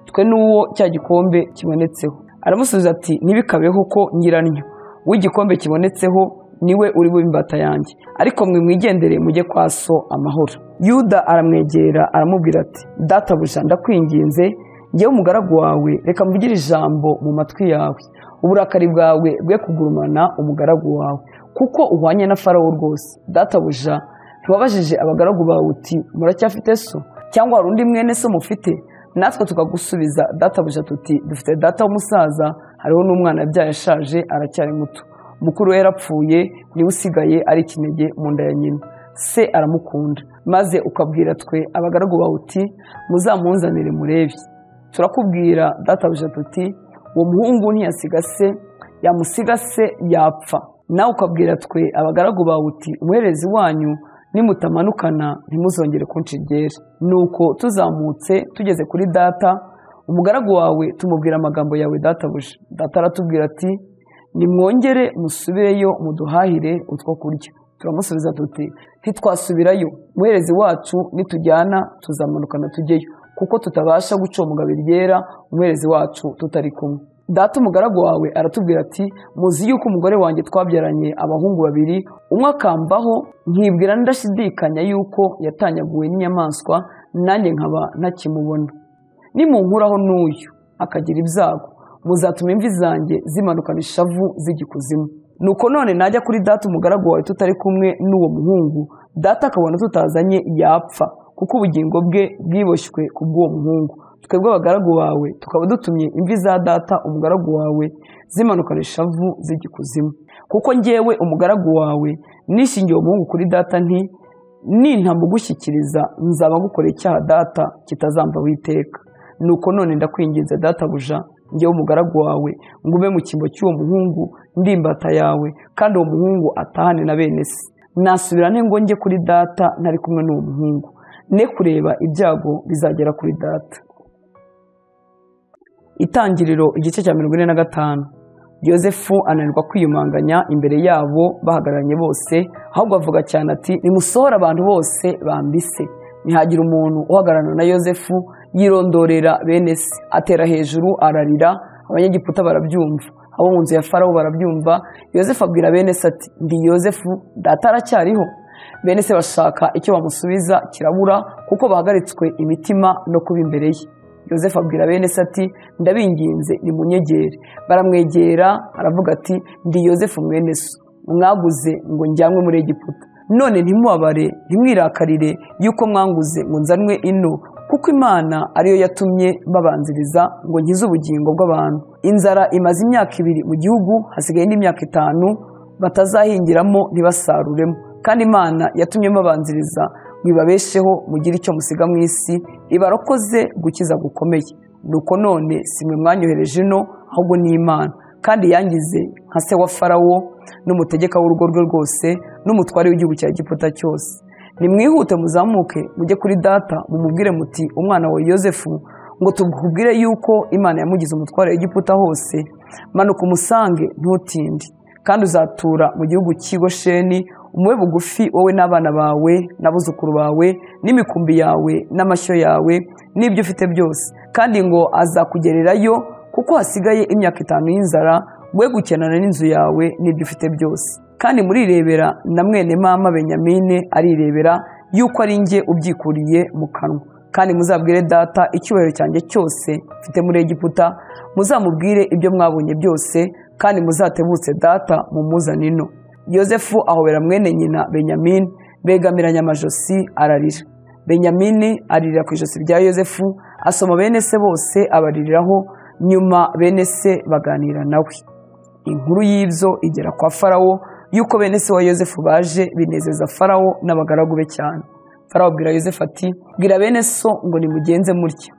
twe n'uwo cya gikombe kibonetseho aramusubiza ati ntibikabeho ko nyiranyo w'igikombe kibonetseho niwe uri bube imbata yanjye ariko mwe mwigendere mujye kwa so amahoro yuda aramwegera aramubwira ati databuja ndakwinginze ngewe umugaragu wawe reka mvugire ijambo mu matwi yawe uburakari bwawe bwe kugurumana umugaragu wawe kuko uhwanye na farawo rwose databuja ntiwabajije abagaragu bawe uti muracyafite so cyangwa hari undi mwene so mufite natwe tukagusubiza databuja tuti dufite data w'umusaza hariho n'umwana yabyaye ashaje aracyari muto mukuru we yarapfuye niwe usigaye ari ikinege mu nda ya nyina se aramukunda maze ukabwira twe abagaragu bawe uti muzamunzanire murebe turakubwira databuja tuti uwo muhungu ntiyasiga se yamusiga se yapfa nawe ukabwira twe abagaragu bawe uti umuherezi wanyu nimutamanukana ntimuzongere kunshigere nuko tuzamutse tugeze kuri data umugaragu wawe tumubwira amagambo yawe databuja data aratubwira ati nimwongere musubireyo muduhahire utwo kurya turamusubiza tuti ntitwasubirayo umuherezi wacu nitujyana tuzamanukana tujyeyo kuko tutabasha guca umugabo ryera umuherezi wacu tutari kumwe data umugaragu wawe aratubwira ati muzi yuko umugore wanjye twabyaranye abahungu babiri umwe akambaho nkibwira ndashidikanya yuko yatanyaguwe n'inyamaswa nanjye nkaba ntakimubona nimunkuraho n'uyu akagira ibyago muzatuma imvi zanjye zimanukana ishavu z'igikuzimu nuko none najya kuri data umugaragu wawe tutari kumwe n'uwo muhungu data akabona tutazanye yapfa kuko ubugingo bwe bwiboshywe ku bw'uwo muhungu twebwe abagaragu bawe tukaba dutumye imvi za data umugaragu wawe zimanukana ishavu z'igikuzimu kuko ngewe umugaragu wawe nishingiye umuhungu kuri data nti nintamugushyikiriza nzaba ngukorera icyaha data kitazamba witeka nuko none ndakwinginze databuja ngewe umugaragu wawe ngume mu cyimbo cy'uwo muhungu ndimbata yawe kandi uwo muhungu atahane na bene se nasubira ngo njye kuri data ntari kumwe n'uwo muhungu ne kureba ibyago bizagera kuri data itangiriro igice cya mirongo ine na gatanu yosefu ananirwa kwiyumanganya imbere yabo bahagararanye bose ahubwo avuga cyane ati nimusohore abantu bose bambise ntihagira umuntu uhagararana na yosefu yirondorera bene se atera hejuru ararira abanyegiputa barabyumva abo mu nzu ya farawo barabyumva yosefu abwira bene se ati ndi yosefu data aracyariho bene se bashaka icyo bamusubiza kirabura kuko bahagaritswe imitima no kuba imbere ye yosefu abwira bene se ati ndabinginze ni munyegere baramwegera aravuga ati ndi yosefu mwene so mwaguze ngo njyanwe muri egiputa none ntimubabare ntimwirakarire yuko mwanguze ngo nzanwe ino kuko imana ariyo yatumye babanziriza ngo nkize ubugingo bw'abantu inzara imaze imyaka ibiri mu gihugu hasigaye n'imyaka itanu batazahingiramo ntibasaruremo kandi imana yatumye mubanziriza mwibabesheho mugire icyo musiga mu isi ibarokoze gukiza gukomeye nuko none si mwe mwanyohereje ino ahubwo ni imana kandi yangize nka se wa farawo n'umutegeka w'urugo rwe rwose n'umutware w'igihugu cya giputa cyose nimwihute muzamuke mujye kuri data mumubwire muti umwana wa yosefu ngo tubwire yuko imana yamugize umutware w'igiputa hose manuka umusange ntutinde kandi uzatura mu gihugu cy'i gosheni umube bugufi wowe n'abana bawe n'abuzukuru bawe n'imikumbi yawe n'amashyo yawe n'ibyo ufite byose kandi ngo azakugererayo kuko hasigaye imyaka itanu y'inzara we gukenana n'inzu yawe n'ibyo ufite byose kandi murirebera na mwene mama benyamine arirebera yuko ari njye ubyikuriye mu kanwa kandi muzabwire data icyubahiro cyanjye cyose mfite muri egiputa muzamubwire ibyo mwabonye byose kandi muzatebutse data mumuzane ino yosefu ahobera mwene nyina benyamini begamiranya amajosi ararira benyamini aririra ku ijosi rya yosefu asoma bene se bose abaririraho nyuma bene se baganira nawe inkuru y'ibyo igera kwa farawo yuko bene se wa yosefu baje binezeza farawo n'abagaragu be cyane farawo abwira yosefu ati bwira bene so ngo nimugenze mutya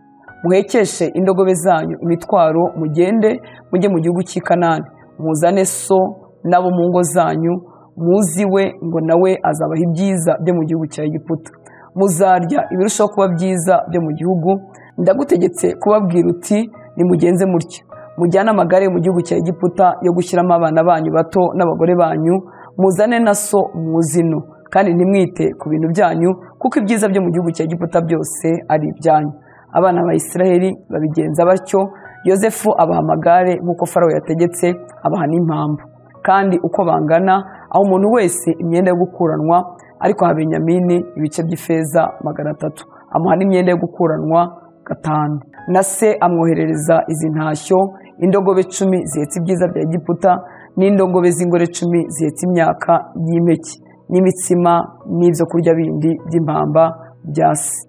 muhekeshe indogobe zanyu imitwaro mugende mujye mu gihugu cy'i kanani muzane so nabo mu ngo zanyu muziwe ngo nawe azabaha ibyiza byo mu gihugu cya egiputa muzarya ibirushaho kuba byiza byo mu gihugu ndagutegetse kubabwira uti nimugenze mutya mujyane amagare mu gihugu cya egiputa yo gushyiramo abana banyu bato n'abagore banyu muzane na so muzino kandi ntimwite ku bintu byanyu kuko ibyiza byo mu gihugu cya egiputa byose ari ibyanyu abana ba Isiraheli babigenza batyo yosefu abaha amagare nk'uko farawo yategetse abaha n'impamvu kandi uko bangana aho umuntu wese imyenda yo gukuranwa ariko ha benyamini ibice by'ifeza magana atatu amuha n'imyenda yo gukuranwa gatanu na se amwoherereza izi ntashyo indogobe cumi zihetse ibyiza bya egiputa n'indogobe z'ingore cumi zihetse imyaka y'impeke n'imitsima n'ibyo kurya bindi by'impamba bya se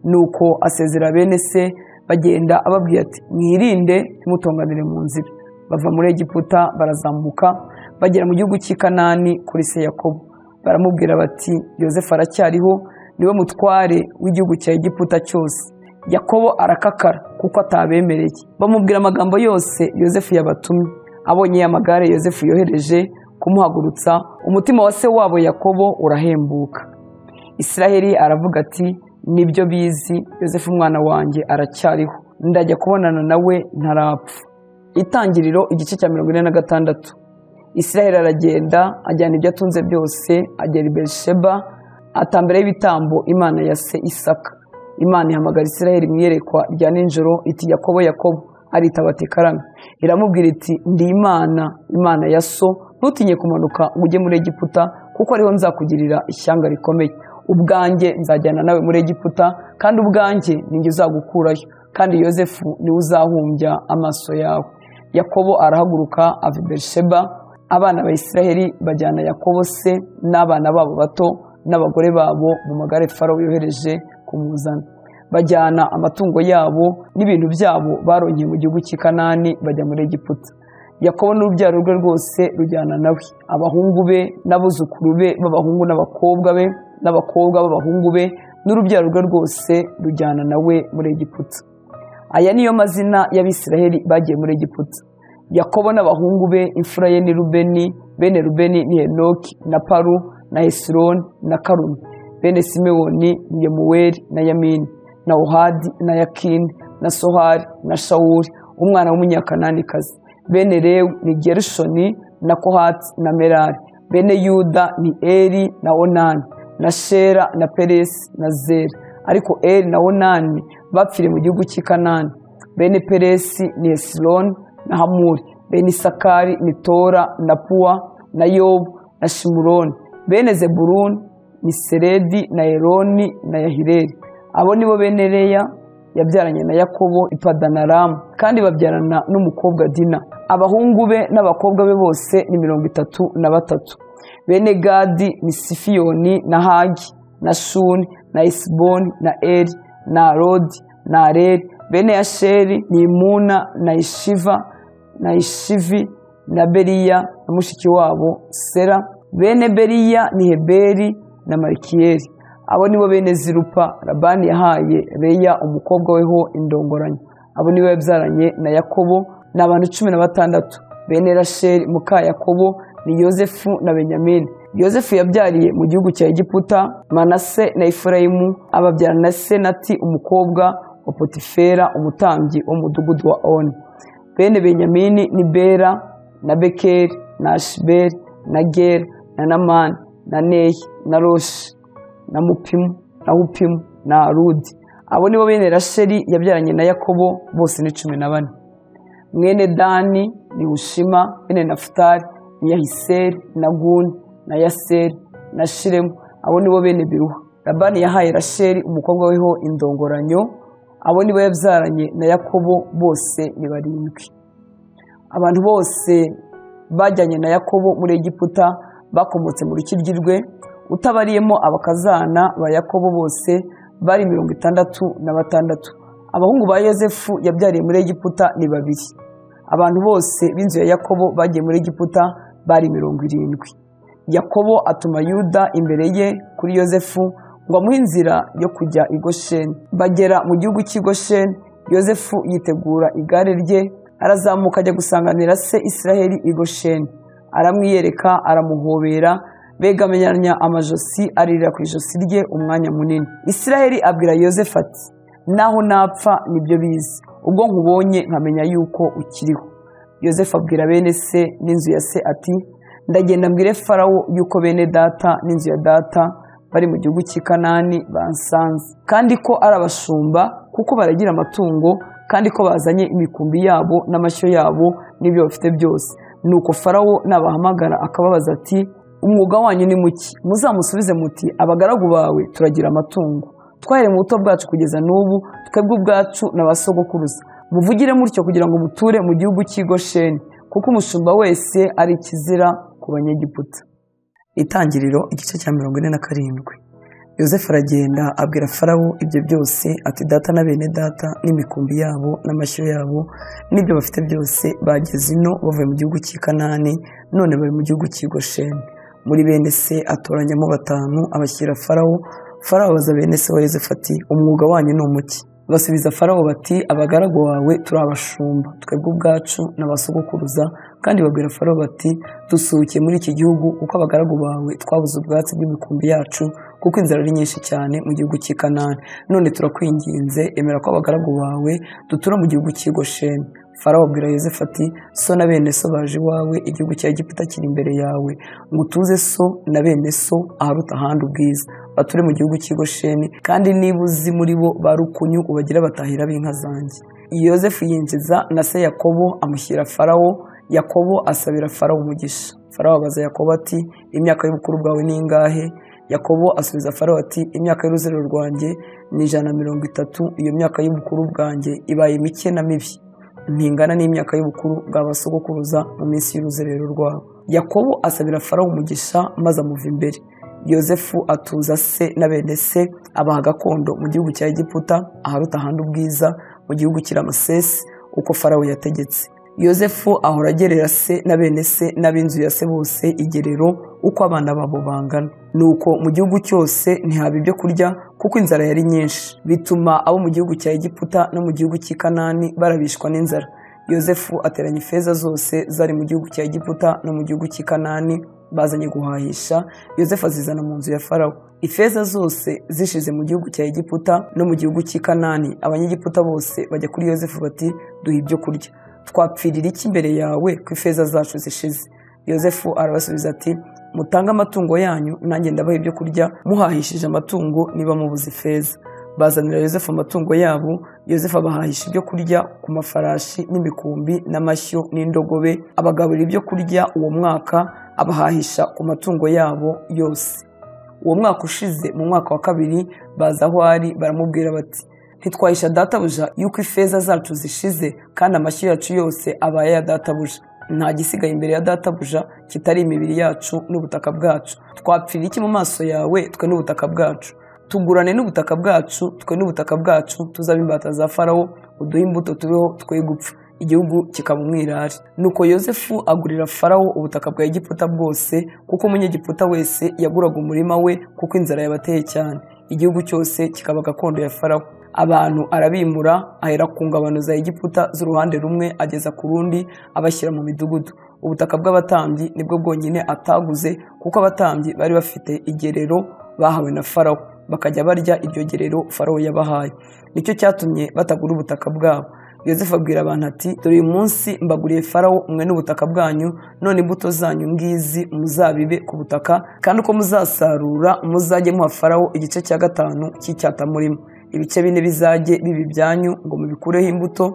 nuko asezera bene se bagenda ababwira ati mwirinde ntimutonganire mu nzira bava muri egiputa barazamuka bagera mu gihugu cy'i kanani kuri se yakobo baramubwira bati yosefu aracyariho niwe mutware w'igihugu cya egiputa cyose yakobo arakakara kuko atabemereye bamubwira amagambo yose yosefu yabatumye abonye amagare yosefu yohereje kumuhagurutsa umutima wa se wabo yakobo urahembuka isiraheli aravuga ati nibyo bizi yosefu umwana wanjye aracyariho ndajya kubonana nawe ntarapfa itangiriro igice cya mirongo ine na gatandatu isiraheli aragenda ajyana ibyo atunze byose agera i berisheba atambira y'ibitambo imana ya se isaka imana ihamagara isiraheli mu iyerekwa rya nijoro iti yakobo yakobo aritaba ati karame iramubwira iti ndi imana imana ya so ntutinye kumanuka ngo ujye muri egiputa kuko ariho nzakugirira ishyanga rikomeye ubwanjye nzajyana nawe muri egiputa kandi ubwanjye ninjye uzagukurayo kandi yosefu niwe uzahumbya amaso yawe yakobo arahaguruka ava i berisheba abana ba isiraheli bajyana yakobo se n'abana babo bato n'abagore babo mu magare farawo yohereje kumuzana bajyana amatungo yabo n'ibintu byabo baronkeye mu gihugu cy'i kanani bajya muri egiputa yakobo n'urubyaro rwe rwose rujyana nawe abahungu be n'abuzukuru be b'abahungu n'abakobwa be n'abakobwa b'abahungu be n'urubyaro rwe rwose rujyana nawe muri egiputa aya niyo mazina y'abisiraheli bagiye muri egiputa yakobo n'abahungu be imfura ye ni rubeni bene rubeni ni henoki na paru na hesironi na karumi bene simewoni ni yemuweli na yamini na ohadi na yakini na sohari na shawuri umwana w'umunyakananikazi bene rewu ni gerushoni na kohati na merari bene yuda ni eri na onani na shera na peresi na zera ariko eri na onani bapfiriye mu gihugu cy'i kanani bene peresi ni esironi na hamuri bene isakari ni tora na puwa na yobu na shimuroni bene zeburuni ni seredi na eroni na yahireri abo nibo bene reya yabyaranye na yakobo ipadanaramu kandi babyarana n'umukobwa dina abahungu be n'abakobwa be bose ni mirongo itatu na batatu bene gadi ni sifiyoni na hagi na shuni na isiboni na eri na rodi na areri bene yasheri ni imuna na ishiva na ishivi na beriya na mushiki wabo sera bene beriya ni heberi na marikiyeri abo nibo bene zirupa rabani yahaye reya umukobwa weho indongoranyo abo nibo yabyaranye na yakobo ni abantu cumi na batandatu bene rasheri muka yakobo ni yosefu na benyamini yosefu yabyariye mu gihugu cya egiputa manase na efurayimu ababyarana na senati umukobwa wa potifera umutambyi w'umudugudu wa oni bene benyamini ni bera na bekeri na ashiberi na gera na namani na neyi na roshi na mupimu na hupimu na rudi abo nibo bene rasheri yabyaranye na yakobo bose ni cumi na bane mwene dani ni ushima mwene nafutari ni yahiseri na guni na yaseri na shiremu abo nibo bene biruha labani yahaye rasheri umukobwa weho indongoranyo abo nibo yabyaranye na yakobo bose ni barindwi abantu bose bajyanye na yakobo muri egiputa bakomotse mu rukiryi rwe utabariyemo abakazana ba yakobo bose bari mirongo itandatu na batandatu abahungu ba yozefu yabyariye muri egiputa ni babiri abantu bose b'inzu ya yakobo bagiye muri egiputa bari mirongo irindwi yakobo atuma yuda imbere ye kuri yozefu ngo amuhe inzira yo kujya i gosheni bagera mu gihugu cy'i gosheni yozefu yitegura igare rye arazamuka ajya gusanganira se israheli i gosheni aramwiyereka aramuhobera begamenyanya amajosi aririra ku ijosi rye umwanya munini israheli abwira yozefu ati naho napfa nibyo bizi ubwo nkubonye nkamenya yuko ukiriho yozefu abwira bene se n'inzu ya se ati ndagenda mbwire farawo yuko bene data n'inzu ya data bari mu gihugu cy'i kanani bansanze kandi ko ari abashumba kuko baragira amatungo kandi ko bazanye imikumbi yabo n'amashyo yabo n'ibyo bafite byose nuko farawo nabahamagara akababaza ati umwuga wanyu ni muke muzamusubize muti abagaragu bawe turagira amatungo twahire mu buto bwacu kugeza n'ubu twebwe ubwacu na ba sogokuruza muvugire mutyo kugira ngo muture mu gihugu cy'igosheni kuko umushumba wese ari ikizira ku banyegiputa itangiriro igice cya mirongo ine na karindwi yosefu aragenda abwira farawo ibyo byose ati data na bene data n'imikumbi yabo n'amashyo yabo n'ibyo bafite byose bageze ino bavuye mu gihugu cy'i kanani none bari mu gihugu cy'i gosheni muri bene se atoranyamo batanu abashyira farawo farawo abaza bene se wa yosefu ati umwuga wanyu ni umuki basubiza farawo bati abagaragu bawe turi abashumba twebwe ubwacu n'abasogokuruza kandi babwira farawo bati dusuhukiye muri iki gihugu kuko abagaragu bawe twabuze ubwatsi bw'imikumbi yacu kuko inzara ari nyinshi cyane mu gihugu cy'i kanani none turakwinginze emera ko abagaragu bawe dutura mu gihugu cy'i gosheni farawo abwira yosefu ati so na bene so baje iwawe igihugu cya egiputa kiri imbere yawe ngo utuze so na bene so aharuta ahandi ubwiza bature mu gihugu cy'i gosheni kandi niba uzi muri bo ba rukunyu ubagira batahira b'inka zanjye yosefu yinjiza na se yakobo amushyira farawo yakobo asabira farawo umugisha farawo abaza yakobo ati imyaka y'ubukuru bwawe ni ingahe yakobo asubiza farawo ati imyaka y'uruzerero rwanjye ni ijana na mirongo itatu iyo myaka y'ubukuru bwanjye ibaye mike na mibi ntingana n'imyaka y'ubukuru bwabasogokuruza mu minsi y'uruzerero rwabo yakobo asabira farawo umugisha maze amuva imbere yosefu atuza se na bene se abaha gakondo mu gihugu cya egiputa aharuta ahandi ubwiza mu gihugu cy'iramasesi uko farawo yategetse yosefu ahora agerera se na bene se n'ab'inzu ya se bose igerero uko abana babo bangana nuko mu gihugu cyose ntihaba ibyo kurya kuko inzara yari nyinshi bituma abo mu gihugu cya egiputa no mu gihugu cy'i kanani barabishwa n'inzara yosefu ateranya ifeza zose zari mu gihugu cya egiputa no mu gihugu cy'i kanani bazanye guhahisha yosefu azizana mu nzu ya farawo ifeza zose zishize mu gihugu cya egiputa no mu gihugu cy'i kanani abanyegiputa bose bajya kuri yosefu bati duha ibyo kurya twapfirira iki imbere yawe ko ifeza zacu zishize yosefu arabasubiza ati mutange amatungo yanyu nanjye ndabaha ibyo kurya muhahishije amatungo niba mubuze ifeza bazanira yosefu amatungo yabo yosefu abahahisha ibyo kurya ku mafarashi n'imikumbi n'amashyo n'indogobe abagaburira ibyo kurya uwo mwaka abahahisha ku matungo yabo yose uwo mwaka ushize mu mwaka wa kabiri baza aho ari baramubwira bati ntitwahisha databuja yuko ifeza zacu zishize kandi amashyo yacu yose abaye aya databuja nta gisigaye imbere ya databuja kitari imibiri yacu n'ubutaka bwacu twapfira iki mu maso yawe twe n'ubutaka bwacu tugurane n'ubutaka bwacu twe n'ubutaka bwacu tuzaba imbata za farawo uduhe imbuto tubeho twe gupfa igihugu kikaba umwirare nuko yosefu agurira farawo ubutaka bwa egiputa bwose kuko umunyegiputa wese yaguraga umurima we kuko inzara yabateye cyane igihugu cyose kikaba gakondo ya farawo abantu arabimura ahera ku ngabano za egiputa z'uruhande rumwe ageza ku rundi abashyira mu midugudu ubutaka bw'abatambyi nibwo bwonyine ataguze kuko abatambyi bari bafite igerero bahawe na farawo bakajya barya iryo gerero farawo yabahaye nicyo cyatumye batagura ubutaka bwabo yosefu abwira abantu ati dore uyu munsi mbaguriye farawo mwe n'ubutaka bwanyu none imbuto zanyu ngizi muzabibe ku butaka kandi uko muzasarura muzajye muha farawo igice cya gatanu cy'icyatamurimo ibice bine bizajye biba ibyanyu ngo mubikureho imbuto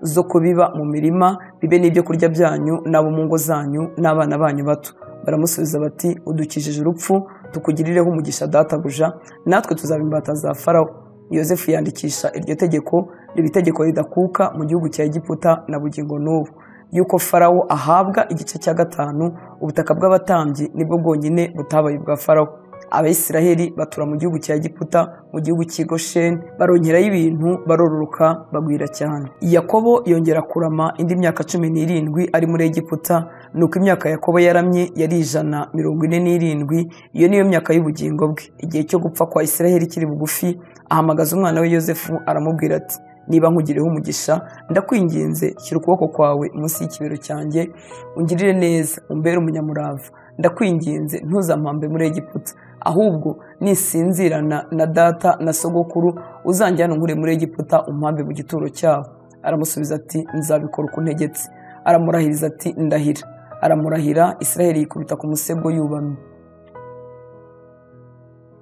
zo kubiba mu mirima bibe n'ibyo kurya byanyu n'abo mu ngo zanyu n'abana banyu bato baramusubiza bati udukijije urupfu tukugirireho umugisha databuja natwe tuzaba imbata za farawo yosefu yandikisha iryo tegeko riba itegeko ridakuka mu gihugu cya egiputa na bugingo n'ubu yuko farawo ahabwa igice cya gatanu ubutaka bw'abatambyi nibwo bwonyine butabaye ubwa farawo abayisiraheli batura mu gihugu cya egiputa mu gihugu cy'i gosheni barongeraho ibintu barororoka bagwira cyane yakobo yongera kurama indi myaka cumi n'irindwi ari muri egiputa ni uko imyaka yakobo yaramye yari ijana mirongo ine n'irindwi iyo niyo myaka y'ubugingo bwe igihe cyo gupfa kwa isiraheli kiri bugufi ahamagaza umwana we yosefu aramubwira ati niba nkugireho umugisha ndakwinginze shyira ukuboko kwawe munsi y'ikibero cyanjye ungirire neza umbere umunyamurava ndakwinginze ntuzampambe muri egiputa ahubwo nisinzirana na data na sogokuru uzanjyana unkure muri egiputa umpambe mu gituro cyabo aramusubiza ati nzabikora uko untegetse aramurahiriza ati ndahira aramurahira israheli yikubita ku musego yubamye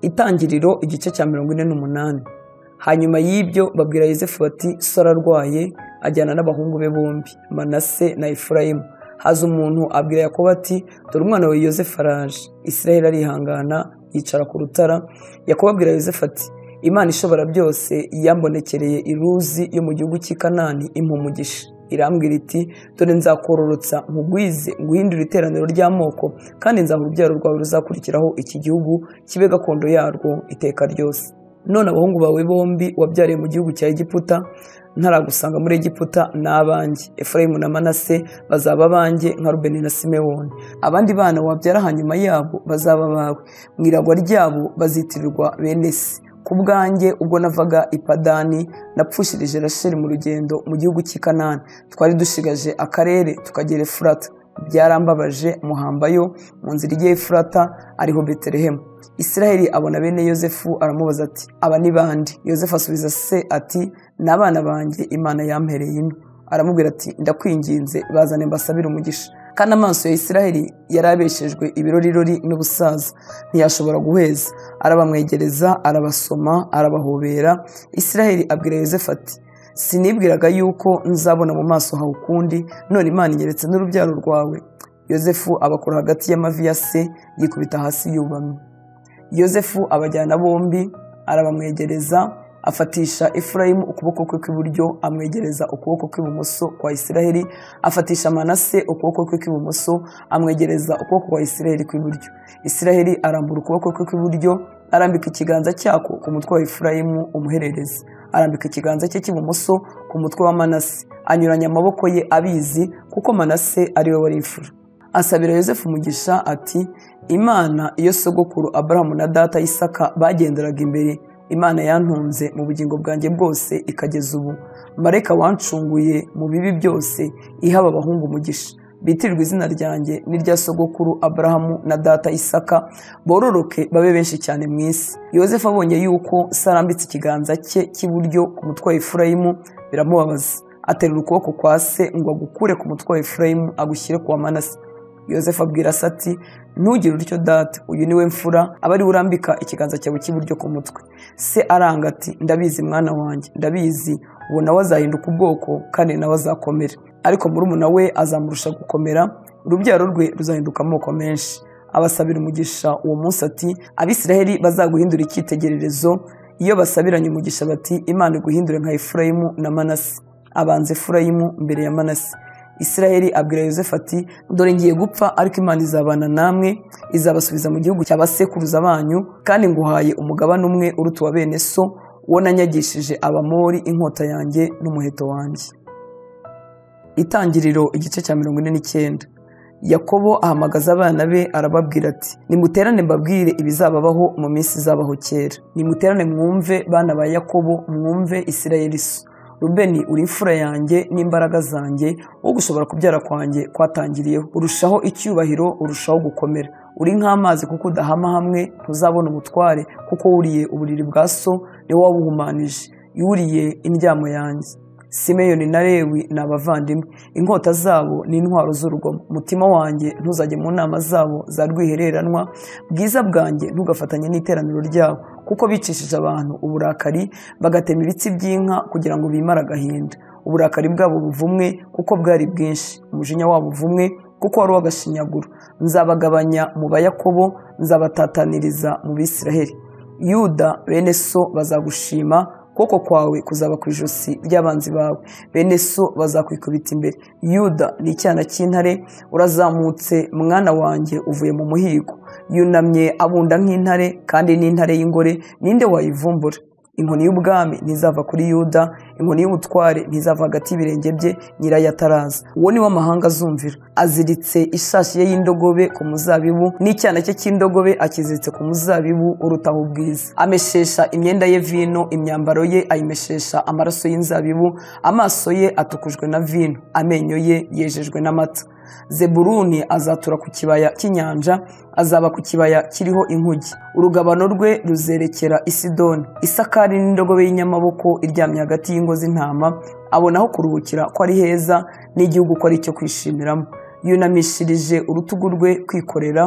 itangiriro igice cya mirongo ine n'umunani hanyuma y'ibyo babwira yosefu bati sora arwaye ajyana n'abahungu be bombi manase na efurayimu haza umuntu abwira yakobo ati dore umwana wawe yosefu araje israheli arihangana yicara ku rutara yakobo abwira yosefu ati imana ishobora byose yambonekereye iruzi yo mu gihugu cy'i kanani impumugisha irambwira iti dore nzakororotsa nkugwize nguhindure iteraniro ry'amoko kandi nzaha urubyaro rwawe ruzakurikiraho iki gihugu kibe gakondo yarwo iteka ryose none abahungu bawe bombi wabyariye mu gihugu cya egiputa ntaragusanga muri egiputa ni abanjye efurayimu na manase bazaba abanjye nka rubeni na simewoni abandi bana wabyara hanyuma yabo bazaba abawe mu iragwa ryabo bazitirirwa bene se ku bwanjye ubwo navaga i padani napfushirije rasheli mu rugendo mu gihugu cy'i kanani twari dushigaje akarere tukagera efurata byarambabaje muhambayo mu nzira ijya efurata ariho betelehemu israheli abona bene yosefu aramubaza ati aba ni bande yosefu asubiza se ati ni abana banjye imana yampereye ino aramubwira ati ndakwinginze bazane mbasabire umugisha kandi amaso ya israheli yari abeshejwe ibirorirori n'ubusaza ntiyashobora guheza arabamwegereza arabasoma arabahobera israheli abwira yosefu ati sinibwiraga yuko nzabona mu maso hawe ukundi none imana inyeretse n'urubyaro rwawe yosefu abakora hagati y'amavi ya se yikubita hasi yubamye yosefu abajyana bombi arabamwegereza afatisha efurayimu ukuboko kwe kw'iburyo amwegereza ukuboko kw'ibumoso kwa isiraheli afatisha manase ukuboko kwe kw'ibumoso amwegereza ukuboko kwa isiraheli kw'iburyo isiraheli arambura ukuboko kwe kw'iburyo arambika ikiganza cyako ku mutwe wa efurayimu umuherereza arambika ikiganza cye cy'ibumoso ku mutwe wa manase anyuranya amaboko ye abizi kuko manase ariwe wari imfura asabira yosefu umugisha ati imana iyo sogokuru aburahamu na data y'isaka bagenderaga imbere imana yantunze mu bugingo bwanjye bwose ikageza ubu mareka wancunguye mu bibi byose ihaba abahungu umugisha bitirirwa izina ryanjye n'irya sogokuru aburahamu na data isaka bororoke babe benshi cyane mu isi yosefu abonye yuko sarambitse ikiganza cye cy'iburyo ku mutwe wa efurayimu biramubabaza aterura ukuboko kwa se ngo agukure ku mutwe wa efurayimu agushyire ku wa manase yosefu abwira se ati ntugire utyo data uyu niwe mfura aba ariwe urambika ikiganza cyawe cy'iburyo ku mutwe se aranga ati ndabizi mwana wanjye ndabizi ubu nawe azahinduka ubwoko kandi nawe azakomera ariko murumuna we azamurusha gukomera urubyaro rwe ruzahinduka amoko menshi abasabira umugisha uwo munsi ati abisiraheli bazaguhindura icyitegererezo iyo basabiranye umugisha bati imana iguhindure nka efurayimu na manase abanza efurayimu mbere ya manase israheli abwira yosefu ati dore ngiye gupfa ariko imana izabana namwe izabasubiza mu gihugu cya basekuruza banyu kandi nguhaye umugabane umwe uruta uwa bene so uwo nanyagishije abamori inkota yanjye n'umuheto wanjye itangiriro igice cya mirongo ine n'icyenda yakobo ahamagaza abana be arababwira ati nimuterane mbabwire ibizababaho mu minsi izabaho kera nimuterane mwumve bana ba yakobo mwumve israheli so rubeni uri imfura yanjye n'imbaraga zanjye wo gushobora kubyara kwanjye kwatangiriyeho urushaho icyubahiro urushaho gukomera uri nk'amazi kuko udahama hamwe ntuzabona umutware kuko wuriye uburiri bwa so niwo wabuhumanije yuriye indyamo yanjye simeyoni na lewi ni abavandimwe inkota zabo ni intwaro z'urugomo umutima wanjye ntuzajye mu nama zabo za rwihereranwa bwiza bwanjye ntugafatanye n'iteraniro ryabo kuko bicishije abantu uburakari bagatema ibitsi by'inka kugira ngo bimare agahinda uburakari bwabo buvumwe kuko bwari bwinshi umujinya wabo uvumwe kuko wari uw'agashinyaguro nzabagabanya mu bayakobo nzabatataniriza mu bisiraheli yuda bene so bazagushima ukuboko kwawe kuzaba ku ijosi ry'abanzi bawe bene so bazakwikubita imbere yuda ni icyana cy'intare urazamutse mwana wanjye uvuye mu muhigo yunamye abunda nk'intare kandi n'intare y'ingore ninde wayivumbura inkoni y'ubwami ntizava kuri yuda inkoni y'ubutware ntizava hagati y'ibirenge bye nyirayo ataraza uwo ni wo amahanga azumvira aziritse ishashi ye y'indogobe ku muzabibu n'icyana cye cy'indogobe akiziritse ku muzabibu urutaho ubwiza ameshesha imyenda ye vino imyambaro ye ayimeshesha amaraso y'inzabibu amaso ye atukujwe na vino amenyo ye yejejwe n'amata zeburuni azatura ku kibaya cy'inyanja azaba ku kibaya kiriho inkugi urugabano rwe ruzerekera isidoni isakari n'indogobe y'inyamaboko iryamye hagati y'ingo z'intama abona aho kuruhukira ko ari heza n'igihugu ko ari icyo kwishimiramo yunamishirije urutugu rwe kwikorera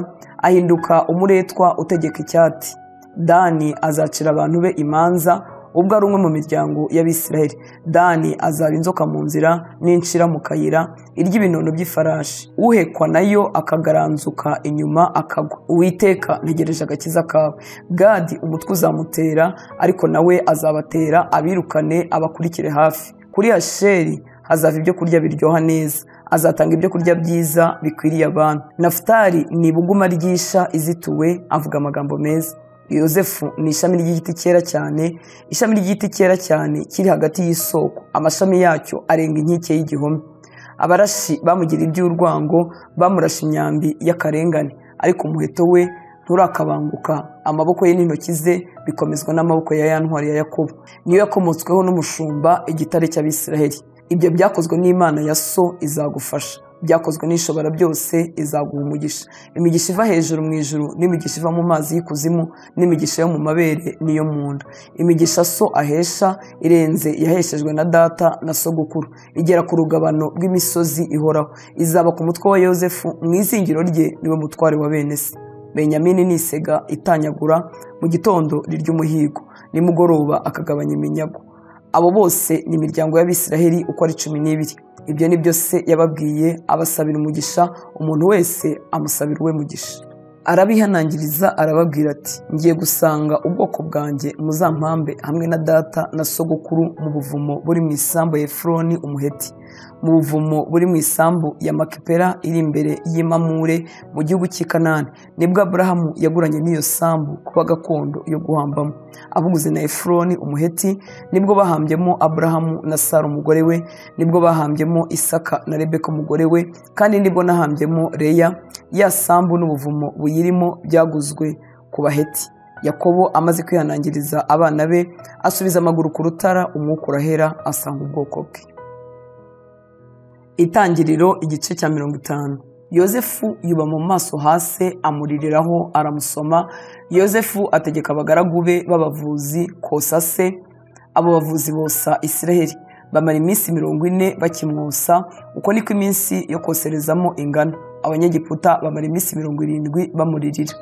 ahinduka umuretwa utegeka icyati dani azacira abantu be imanza ubwo ari umwe mu miryango y'abisiraheli dani azaba inzoka mu nzira n'inshira mu kayira irya ibinono by'ifarashi uhekwa nayo akagaranzuka inyuma akagwa uwiteka ntegereje agakiza kawe gadi umutwe uzamutera ariko nawe azabatera abirukane abakurikire hafi kuri hasheri hazava ibyo kurya biryoha neza azatanga ibyo kurya byiza bikwiriye abantu nafutari ni ibuguma ryisha izituwe avuga amagambo meza yosefu ni ishami ry'igiti cyera cyane ishami ry'igiti cyera cyane kiri hagati y'isoko amashami yacyo arenga inkike y'igihome abarashi bamugira iby'urwango bamurasha imyambi y'akarengane ariko umuheto we nturakabanguka amaboko ye n'intoki ze bikomezwa n'amaboko ya ya ntwari ya yakobo niyo yakomotsweho n'umushumba igitare cy'abisiraheli ibyo byakozwe n'imana ya so izagufasha byakozwe n'ishobora byose izaguha umugisha imigisha iva hejuru mu ijuru n'imigisha iva mu mazi y'ikuzimu n'imigisha yo mu mabere n'iyo mu nda imigisha so ahesha irenze yaheshejwe na data na sogokuru igera ku rugabano rw'imisozi ihoraho izaba ku mutwe wa yosefu mu izingiro rye niwe mutware wa bene se benyamini nisega itanyagura mu gitondo rirya umuhigo nimugoroba akagabanya iminyago abo bose ni imiryango y'abisiraheli uko ari cumi n'ibiri ibyo ni byo se yababwiye abasabira umugisha umuntu wese amusabira uwe mugisha arabihanangiriza arababwira ati ngiye gusanga ubwoko bwanjye muzampambe hamwe na data na sogokuru mu buvumo buri mu isambu ya efuroni umuheti mu buvumo buri mu isambu ya makipera iri imbere y'imamure mu gihugu cy'i kanani nibwo aburahamu yaguranye n'iyo sambu kuba gakondo yo guhambamo abuguze na efuroni umuheti nibwo bahambyemo aburahamu na sara umugore we nibwo bahambyemo isaka na rebeka umugore we kandi nibwo nahambyemo reya ya sambu n'ubuvumo buyirimo byaguzwe ku baheti yakobo amaze kwihanangiriza abana be asubiza amaguru ku rutara umwuka urahera asanga ubwoko bwe itangiriro igice cya mirongo itanu yosefu yuba mu maso hasi amuririraho aramusoma yosefu ategeka abagaragu be b'abavuzi kosa se abo bavuzi bosa isiraheli bamara iminsi mirongo ine bakimwosa uko niko iminsi yo koserezamo ingana abanyegiputa bamara iminsi mirongo irindwi bamuririra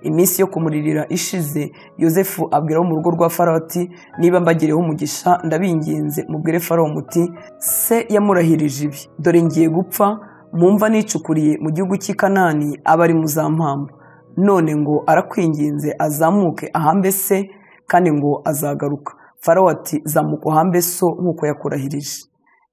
iminsi yo kumuririra ishize yosefu abwira mu rugo rwa faroti niba mbagireho umugisha ndabinginze mubwire faro muti se yamurahirije ibi dore ngiye gupfa mumva nicukuriye mu gihugu cy'i kanani aba ari mu za mpamvu none ngo arakwinginze azamuke ahambe se kandi ngo azagaruka faro ati zamuka uhambe so nk'uko yakurahirije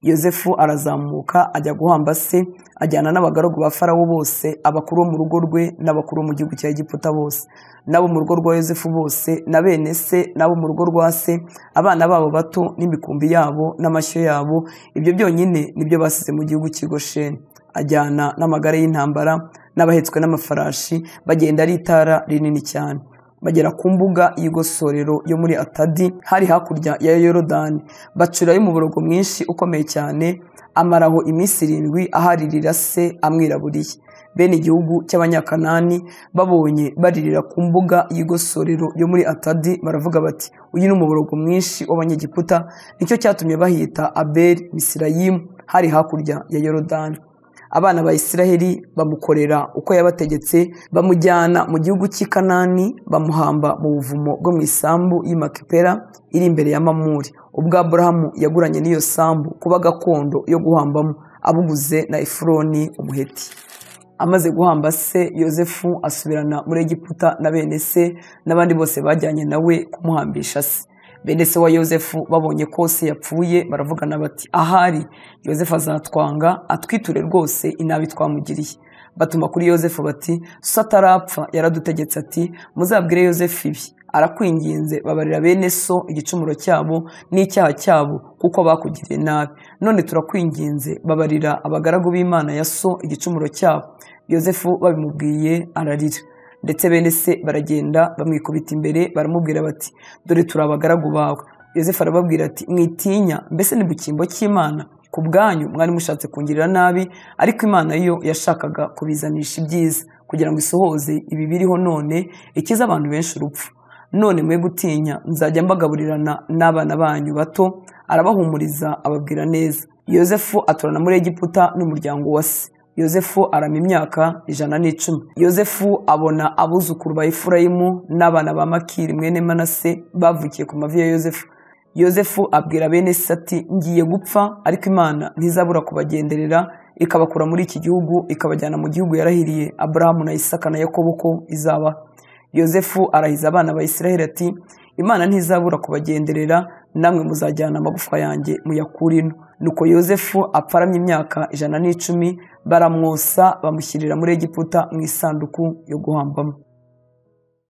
yosefu arazamuka ajya guhamba se ajyana n'abagaragu ba farawo bose abakuru bo mu rugo rwe n'abakuru bo mu gihugu cya egiputa bose n'abo mu rugo rwa yosefu bose na bene se n'abo mu rugo rwa se abana babo bato n'imikumbi yabo n'amashyo yabo ibyo byonyine nibyo basize mu gihugu cy'igosheni ajyana n'amagare y'intambara n'abahetswe n'amafarashi bagenda ari itara rinini cyane bagera ku mbuga y'igosorero yo muri atadi hari hakurya ya yorodani bacurayo umuborogo mwinshi ukomeye cyane amaraho iminsi irindwi aharirira se amwiraburiye bene igihugu cy'abanyakanani babonye baririra ku mbuga y'igosorero yo muri atadi baravuga bati uyu ni umuborogo mwinshi w'abanyegiputa nicyo cyatumye bahita abeli misirayimu hari hakurya ya yorodani abana ba Isiraheli bamukorera uko yabategetse bamujyana mu gihugu cy'i Kanani bamuhamba mu buvumo bwo mu isambu y'Imakipera iri imbere ya Mamuri ubwo Aburahamu yaguranye n'iyo sambu kuba gakondo yo guhambamo abuguze na Efuroni umuheti amaze guhamba se Yozefu asubirana muri Egiputa na bene se n'abandi bose bajyanye nawe kumuhambisha se bene se wa yosefu babonye ko se yapfuye baravugana bati ahari yosefu azatwanga atwiture rwose inabi twamugiriye batuma kuri yosefu bati so atarapfa yaradutegetse ati muzabwire yosefu ibi arakwinginze babarira bene so igicumuro cyabo n'icyaha cyabo kuko bakugiriye nabi none turakwinginze babarira abagaragu b'imana ya so igicumuro cyabo yosefu babimubwiye ararira ndetse bene se baragenda bamwikubita imbere baramubwira bati dore turi abagaragu bawe yosefu arababwira ati mwitinya mbese ni mu cyimbo cy'imana ku bwanyu mwari mushatse kungirira nabi ariko imana yo yashakaga kubizanisha ibyiza kugira ngo isohoze ibi biriho none ikiza abantu benshi urupfu none mwe gutinya nzajya mbagaburirana n'abana banyu bato arabahumuriza ababwira neza yosefu aturana muri egiputa n'umuryango wa se yosefu arama imyaka ijana n'icumi yosefu abona abuzukuru ba efurayimu n'abana ba makiri mwene manase bavukiye ku mavi ya yosefu yosefu abwira bene sati ngiye gupfa ariko imana ntizabura kubagenderera ikabakura muri iki gihugu ikabajyana mu gihugu yarahiriye aburahamu na isaka na yakobo ko izaba yosefu arahiza abana ba isiraheli ati imana ntizabura kubagenderera namwe muzajyana amagufwa yanjye muyakurino nuko yosefu apfaramye imyaka ijana n'icumi baramwosa bamushyirira muri egiputa mu isanduku yo guhambamo